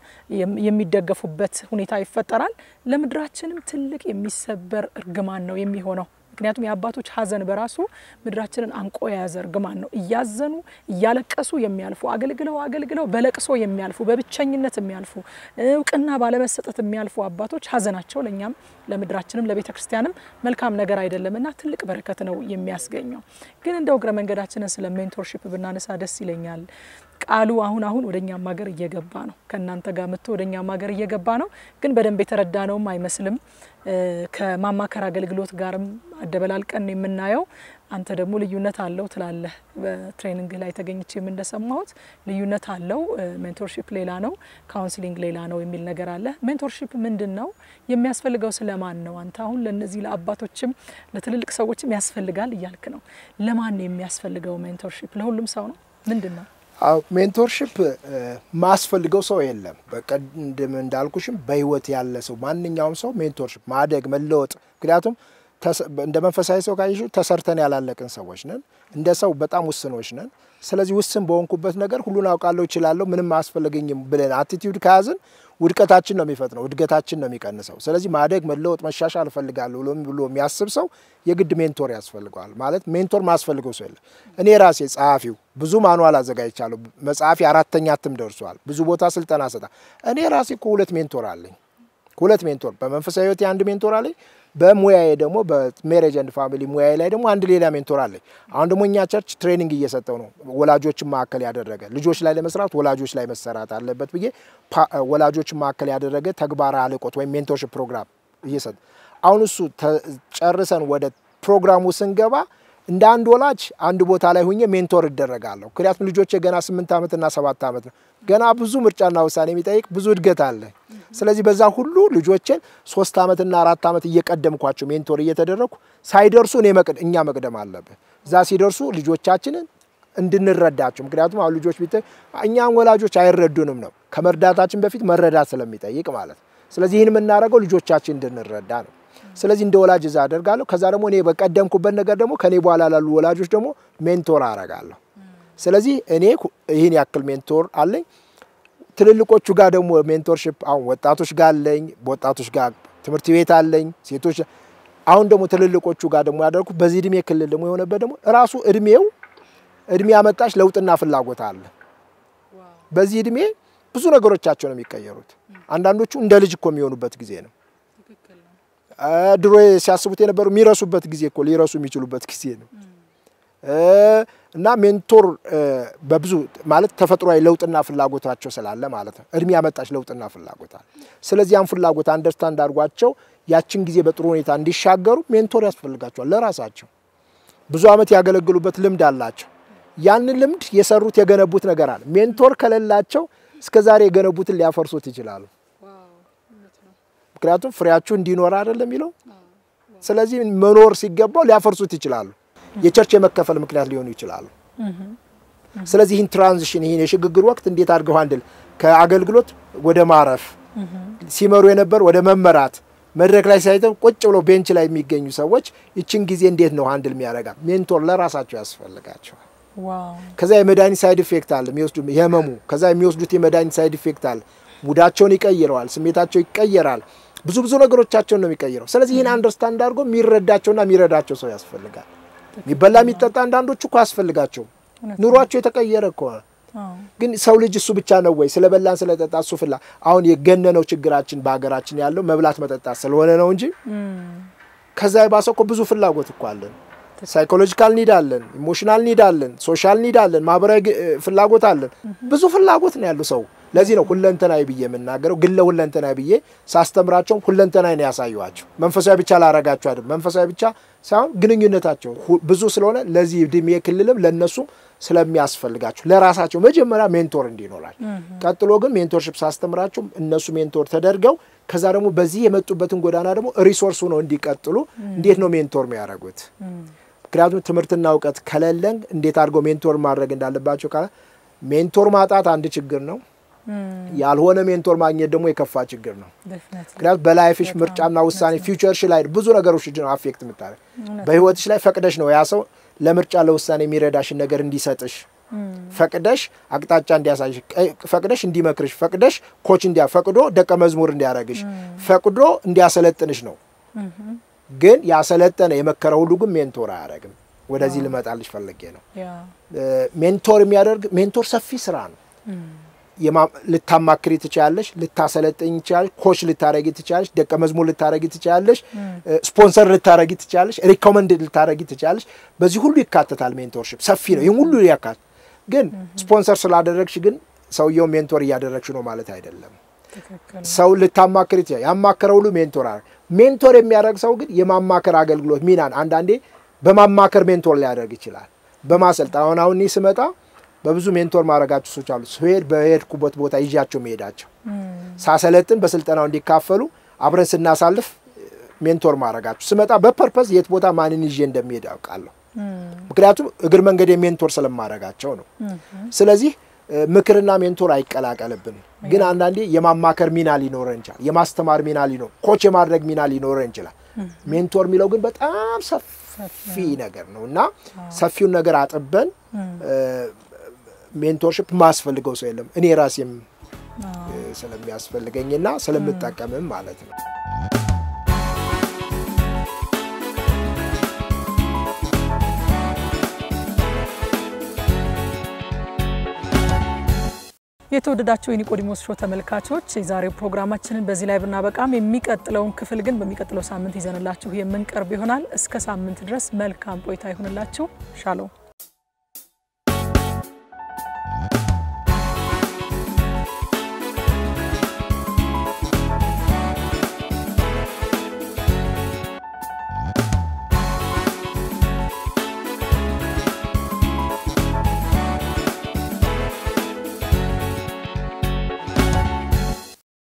የሚደገፉበት ሁኔታ ይፈጠራል። ለምድራችንም ትልቅ የሚሰበር እርግማን ነው የሚሆነው። ምክንያቱም የአባቶች ሀዘን በራሱ ምድራችንን አንቆ የያዘ እርግማን ነው። እያዘኑ እያለቀሱ የሚያልፉ አገልግለው አገልግለው በለቅሶ የሚያልፉ በብቸኝነት የሚያልፉ እውቅና ባለመሰጠት የሚያልፉ አባቶች ሀዘናቸው ለእኛም ለምድራችንም ለቤተ ክርስቲያንም መልካም ነገር አይደለም እና ትልቅ በረከት ነው የሚያስገኘው። ግን እንደው እግረ መንገዳችንን ስለ ሜንቶርሺፕ ብናነሳ ደስ ይለኛል። ቃሉ አሁን አሁን ወደ እኛም ሀገር እየገባ ነው። ከእናንተ ጋር መጥቶ ወደ እኛም ሀገር እየገባ ነው። ግን በደንብ የተረዳ ነውም አይመስልም። ከማማከር አገልግሎት ጋርም አደበላልቀን ነው የምናየው። አንተ ደግሞ ልዩነት አለው ትላለህ። በትሬኒንግ ላይ ተገኝቼም እንደሰማሁት ልዩነት አለው። ሜንቶርሺፕ ሌላ ነው፣ ካውንስሊንግ ሌላ ነው የሚል ነገር አለ። ሜንቶርሺፕ ምንድን ነው? የሚያስፈልገው ስለማን ነው? አንተ አሁን ለእነዚህ ለአባቶችም ለትልልቅ ሰዎችም ያስፈልጋል እያልክ ነው። ለማን ነው የሚያስፈልገው ሜንቶርሺፕ? ለሁሉም ሰው ነው? ምንድን ነው? ሜንቶርሽፕ ማስፈልገው ሰው የለም። በቀደም እንዳልኩሽም በህይወት ያለ ሰው ማንኛውም ሰው ሜንቶርሽፕ ማደግ መለወጥ። ምክንያቱም እንደ መንፈሳዊ ሰው ካይሹ ተሰርተን ያላለቅን ሰዎች ነን። እንደ ሰው በጣም ውስኖች ነን። ስለዚህ ውስን በሆንኩበት ነገር ሁሉን አውቃለሁ፣ እችላለሁ፣ ምንም አያስፈልገኝም ብለን አቲቲዩድ ከያዝን ውድቀታችን ነው የሚፈጥነው፣ እድገታችን ነው የሚቀንሰው። ስለዚህ ማደግ መለወጥ መሻሻል እፈልጋለሁ ብሎ የሚያስብ ሰው የግድ ሜንቶር ያስፈልገዋል። ማለት ሜንቶር ማስፈልገው ሰው የለም። እኔ ራሴ ጸሐፊው ብዙ ማኑዋል አዘጋጅቻለሁ። መጽሐፊ አራተኛ እትም ደርሷል። ብዙ ቦታ ስልጠና ሰጣ። እኔ ራሴ እኮ ሁለት ሜንቶር አለኝ። ሁለት ሜንቶር በመንፈሳዊ ህይወቴ አንድ ሜንቶር አለኝ። በሙያዬ ደግሞ በሜሬጅ ኤንድ ፋሚሊ ሙያዬ ላይ ደግሞ አንድ ሌላ ሜንቶር አለኝ። አሁን ደግሞ እኛ ቸርች ትሬኒንግ እየሰጠው ነው፣ ወላጆችን ማዕከል ያደረገ ልጆች ላይ ለመስራት ወላጆች ላይ መሰራት አለበት ብዬ ወላጆችን ማዕከል ያደረገ ተግባር አልቆት ወይም ሜንቶርሽፕ ፕሮግራም እየሰጠ አሁን እሱ ጨርሰን ወደ ፕሮግራሙ ስንገባ እንደ አንድ ወላጅ አንድ ቦታ ላይ ሁኜ ሜንቶር እደረጋለሁ። ምክንያቱም ልጆች ገና ስምንት ዓመትና ሰባት ዓመት ነው። ገና ብዙ ምርጫና ውሳኔ የሚጠይቅ ብዙ እድገት አለ። ስለዚህ በዛ ሁሉ ልጆችን ሶስት ዓመትና አራት ዓመት እየቀደምኳቸው ሜንቶር እየተደረግኩ ሳይደርሱ እኔ እኛ መቅደም አለብን። እዛ ሲደርሱ ልጆቻችንን እንድንረዳቸው ምክንያቱም አሁን ልጆች ቢት እኛም ወላጆች አይረዱንም ነው ከመርዳታችን በፊት መረዳት ስለሚጠይቅ ማለት ነው። ስለዚህ ይህን የምናደርገው ልጆቻችን እንድንረዳ ነው። ስለዚህ እንደ ወላጅ እዛ አደርጋለሁ። ከዛ ደግሞ እኔ በቀደምኩበት ነገር ደግሞ ከኔ በኋላ ላሉ ወላጆች ደግሞ ሜንቶር አረጋለሁ። ስለዚህ እኔ ይህን ያክል ሜንቶር አለኝ። ትልልቆቹ ጋር ደግሞ ሜንቶርሽፕ አሁን ወጣቶች ጋር አለኝ። በወጣቶች ጋር ትምህርት ቤት አለኝ። ሴቶች አሁን ደግሞ ትልልቆቹ ጋር ደግሞ ያደርኩት በዚህ እድሜ ክልል ደግሞ የሆነበት ደግሞ ራሱ እድሜው እድሜ ያመጣች ለውጥና ፍላጎት አለ። በዚህ እድሜ ብዙ ነገሮቻቸው ነው የሚቀየሩት። አንዳንዶቹ እንደ ልጅ እኮ የሚሆኑበት ጊዜ ነው። ድሮ ሲያስቡት የነበሩ የሚረሱበት ጊዜ እኮ ሊረሱ የሚችሉበት ጊዜ ነው። እና ሜንቶር በብዙ ማለት ተፈጥሯዊ ለውጥና ፍላጎታቸው ስላለ ማለት ነው። እድሜ ያመጣች ለውጥና ፍላጎት አለ። ስለዚህ ያን ፍላጎት አንደርስታንድ አድርጓቸው ያችን ጊዜ በጥሩ ሁኔታ እንዲሻገሩ ሜንቶር ያስፈልጋቸዋል። ለራሳቸው ብዙ ዓመት ያገለግሉበት ልምድ አላቸው። ያንን ልምድ የሰሩት የገነቡት ነገር አለ። ሜንቶር ከሌላቸው እስከ ዛሬ የገነቡትን ሊያፈርሱት ይችላሉ። ምክንያቱም ፍሬያችሁ እንዲኖር አይደለም የሚለው። ስለዚህ መኖር ሲገባው ሊያፈርሱት ይችላሉ። የቸርች የመከፈል ምክንያት ሊሆኑ ይችላሉ። ስለዚህ ይህን ትራንዚሽን ይህን የሽግግር ወቅት እንዴት አድርገው አንድል ከአገልግሎት ወደ ማረፍ ሲመሩ የነበር ወደ መመራት መድረክ ላይ ሳይተው ቁጭ ብለው ቤንች ላይ የሚገኙ ሰዎች ይችን ጊዜ እንዴት ነው አንድል የሚያደርጋ ሜንቶር ለራሳቸው ያስፈልጋቸዋል። ከዛ የመድኃኒት ሳይድ ኢፌክት አለ የሚወስዱ የህመሙ ከዛ የሚወስዱት የመድኃኒት ሳይድ ኢፌክት አለ። ሙዳቸውን ይቀይረዋል፣ ስሜታቸው ይቀየራል። ብዙ ብዙ ነገሮቻቸውን ነው የሚቀይረው። ስለዚህ ይህን አንደርስታንድ አድርጎ የሚረዳቸውና የሚረዳቸው ሰው ያስፈልጋል። የሚበላ የሚጠጣ አንዳንዶቹ እኮ አያስፈልጋቸውም። ኑሯቸው የተቀየረ እኮ ግን ሰው ልጅ እሱ ብቻ ነው ወይ ስለበላን ስለጠጣ እሱ ፍላ አሁን የገነነው ችግራችን በሀገራችን ያለው መብላት መጠጣት ስለሆነ ነው እንጂ ከዛ የባሰ እኮ ብዙ ፍላጎት እኮ አለን። ሳይኮሎጂካል ኒድ አለን፣ ኢሞሽናል ኒድ አለን፣ ሶሻል ኒድ አለን፣ ማህበራዊ ፍላጎት አለን። ብዙ ፍላጎት ነው ያለው ሰው። ለዚህ ነው ሁለንተናዊ ብዬ የምናገረው። ግን ለሁለንተናዊ ብዬ ሳስተምራቸውም ሁለንተናዊ ነው ያሳየኋቸው። መንፈሳዊ ብቻ ላረጋቸው አይደለም። መንፈሳዊ ብቻ ሳይሆን ግንኙነታቸው ብዙ ስለሆነ ለዚህ እድሜ ክልልም ለእነሱ ስለሚያስፈልጋቸው ለራሳቸው መጀመሪያ ሜንቶር እንዲኖራል። ቀጥሎ ግን ሜንቶርሽፕ ሳስተምራቸው እነሱ ሜንቶር ተደርገው ከዛ ደግሞ በዚህ የመጡበትን ጎዳና ደግሞ ሪሶርስ ነው እንዲቀጥሉ እንዴት ነው ሜንቶር የሚያደርጉት? ምክንያቱም ትምህርትና እውቀት ከሌለን እንዴት አድርገው ሜንቶር ማድረግ እንዳለባቸው ካለ ሜንቶር ማጣት አንድ ችግር ነው። ያልሆነ ሜንቶር ማግኘት ደግሞ የከፋ ችግር ነው። ምክንያቱም በላይፍሽ ምርጫና ውሳኔ ፊውቸርሽ ላይ ብዙ ነገሮች ነው አፌክት የምታደርግ በህይወትሽ ላይ ፈቅደሽ ነው ያ ሰው ለምርጫ ለውሳኔ የሚረዳሽን ነገር እንዲሰጥሽ ፈቅደሽ አቅጣጫ እንዲያሳይሽ ፈቅደሽ እንዲመክርሽ ፈቅደሽ ኮች እንዲያ ፈቅዶ ደቀ መዝሙር እንዲያደርግሽ ፈቅዶ እንዲያሰለጥንሽ ነው። ግን ያሰለጠነ የመከረ ሁሉ ግን ሜንቶር አያደርግም። ወደዚህ ልመጣልሽ ፈልጌ ነው። ያ ሜንቶር የሚያደርግ ሜንቶር ሰፊ ስራ ነው። የማ- ልታማክሪ ትችላለሽ፣ ልታሰለጥኝ ትችላለሽ፣ ኮች ልታረጊ ትችላለሽ፣ ደቀ መዝሙር ልታረጊ ትችላለሽ፣ ስፖንሰር ልታረጊ ትችላለሽ፣ ሪኮመንድ ልታረጊ ትችላለሽ። በዚህ ሁሉ ይካተታል። ሜንቶርሽፕ ሰፊ ነው። ይህም ሁሉ ያካል ግን ስፖንሰር ስላደረግሽ ግን ሰውየው ሜንቶር እያደረግሽ ነው ማለት አይደለም። ትክክል ሰው ልታማክር ይችላል። ያማከረ ሁሉ ሜንቶር አረ ሜንቶር የሚያደርግ ሰው ግን የማማከር አገልግሎት ሚናን አንዳንዴ በማማከር ሜንቶር ሊያደርግ ይችላል። በማሰልጠን አሁን አሁን እኔ ስመጣ በብዙ ሜንቶር ማድረጋቸው ሰዎች አሉ። ስሄድ በሄድኩበት ቦታ ይዣቸው መሄዳቸው ሳሰለጥን በስልጠናው እንዲካፈሉ አብረን ስናሳልፍ ሜንቶር ማድረጋቸው ስመጣ በፐርፐዝ የት ቦታ ማንን ይዤ እንደሚሄድ ያውቃለሁ። ምክንያቱም እግር መንገድ ሜንቶር ስለማድረጋቸው ነው። ስለዚህ እ፣ ምክርና ሜንቶር አይቀላቀልብን። ግን አንዳንዴ የማማከር ሚና ሊኖረን ይችላል። የማስተማር ሚና ሊኖር ኮች የማድረግ ሚና ሊኖረን ይችላል። ሜንቶር የሚለው ግን በጣም ሰፊ ነገር ነው እና ሰፊውን ነገር አጥበን እ፣ ሜንቶርሽፕ ማስፈልገው ሰው የለም። እኔ ራሴም እ፣ ስለሚያስፈልገኝና ስለምጠቀምም ማለት ነው። የተወደዳቸው የኒቆዲሞስ ሾው ተመልካቾች የዛሬው ፕሮግራማችንን በዚህ ላይ ብናበቃም የሚቀጥለውን ክፍል ግን በሚቀጥለው ሳምንት ይዘንላችሁ የምንቀርብ ይሆናል። እስከ ሳምንት ድረስ መልካም ቆይታ ይሁንላችሁ። ሻሎም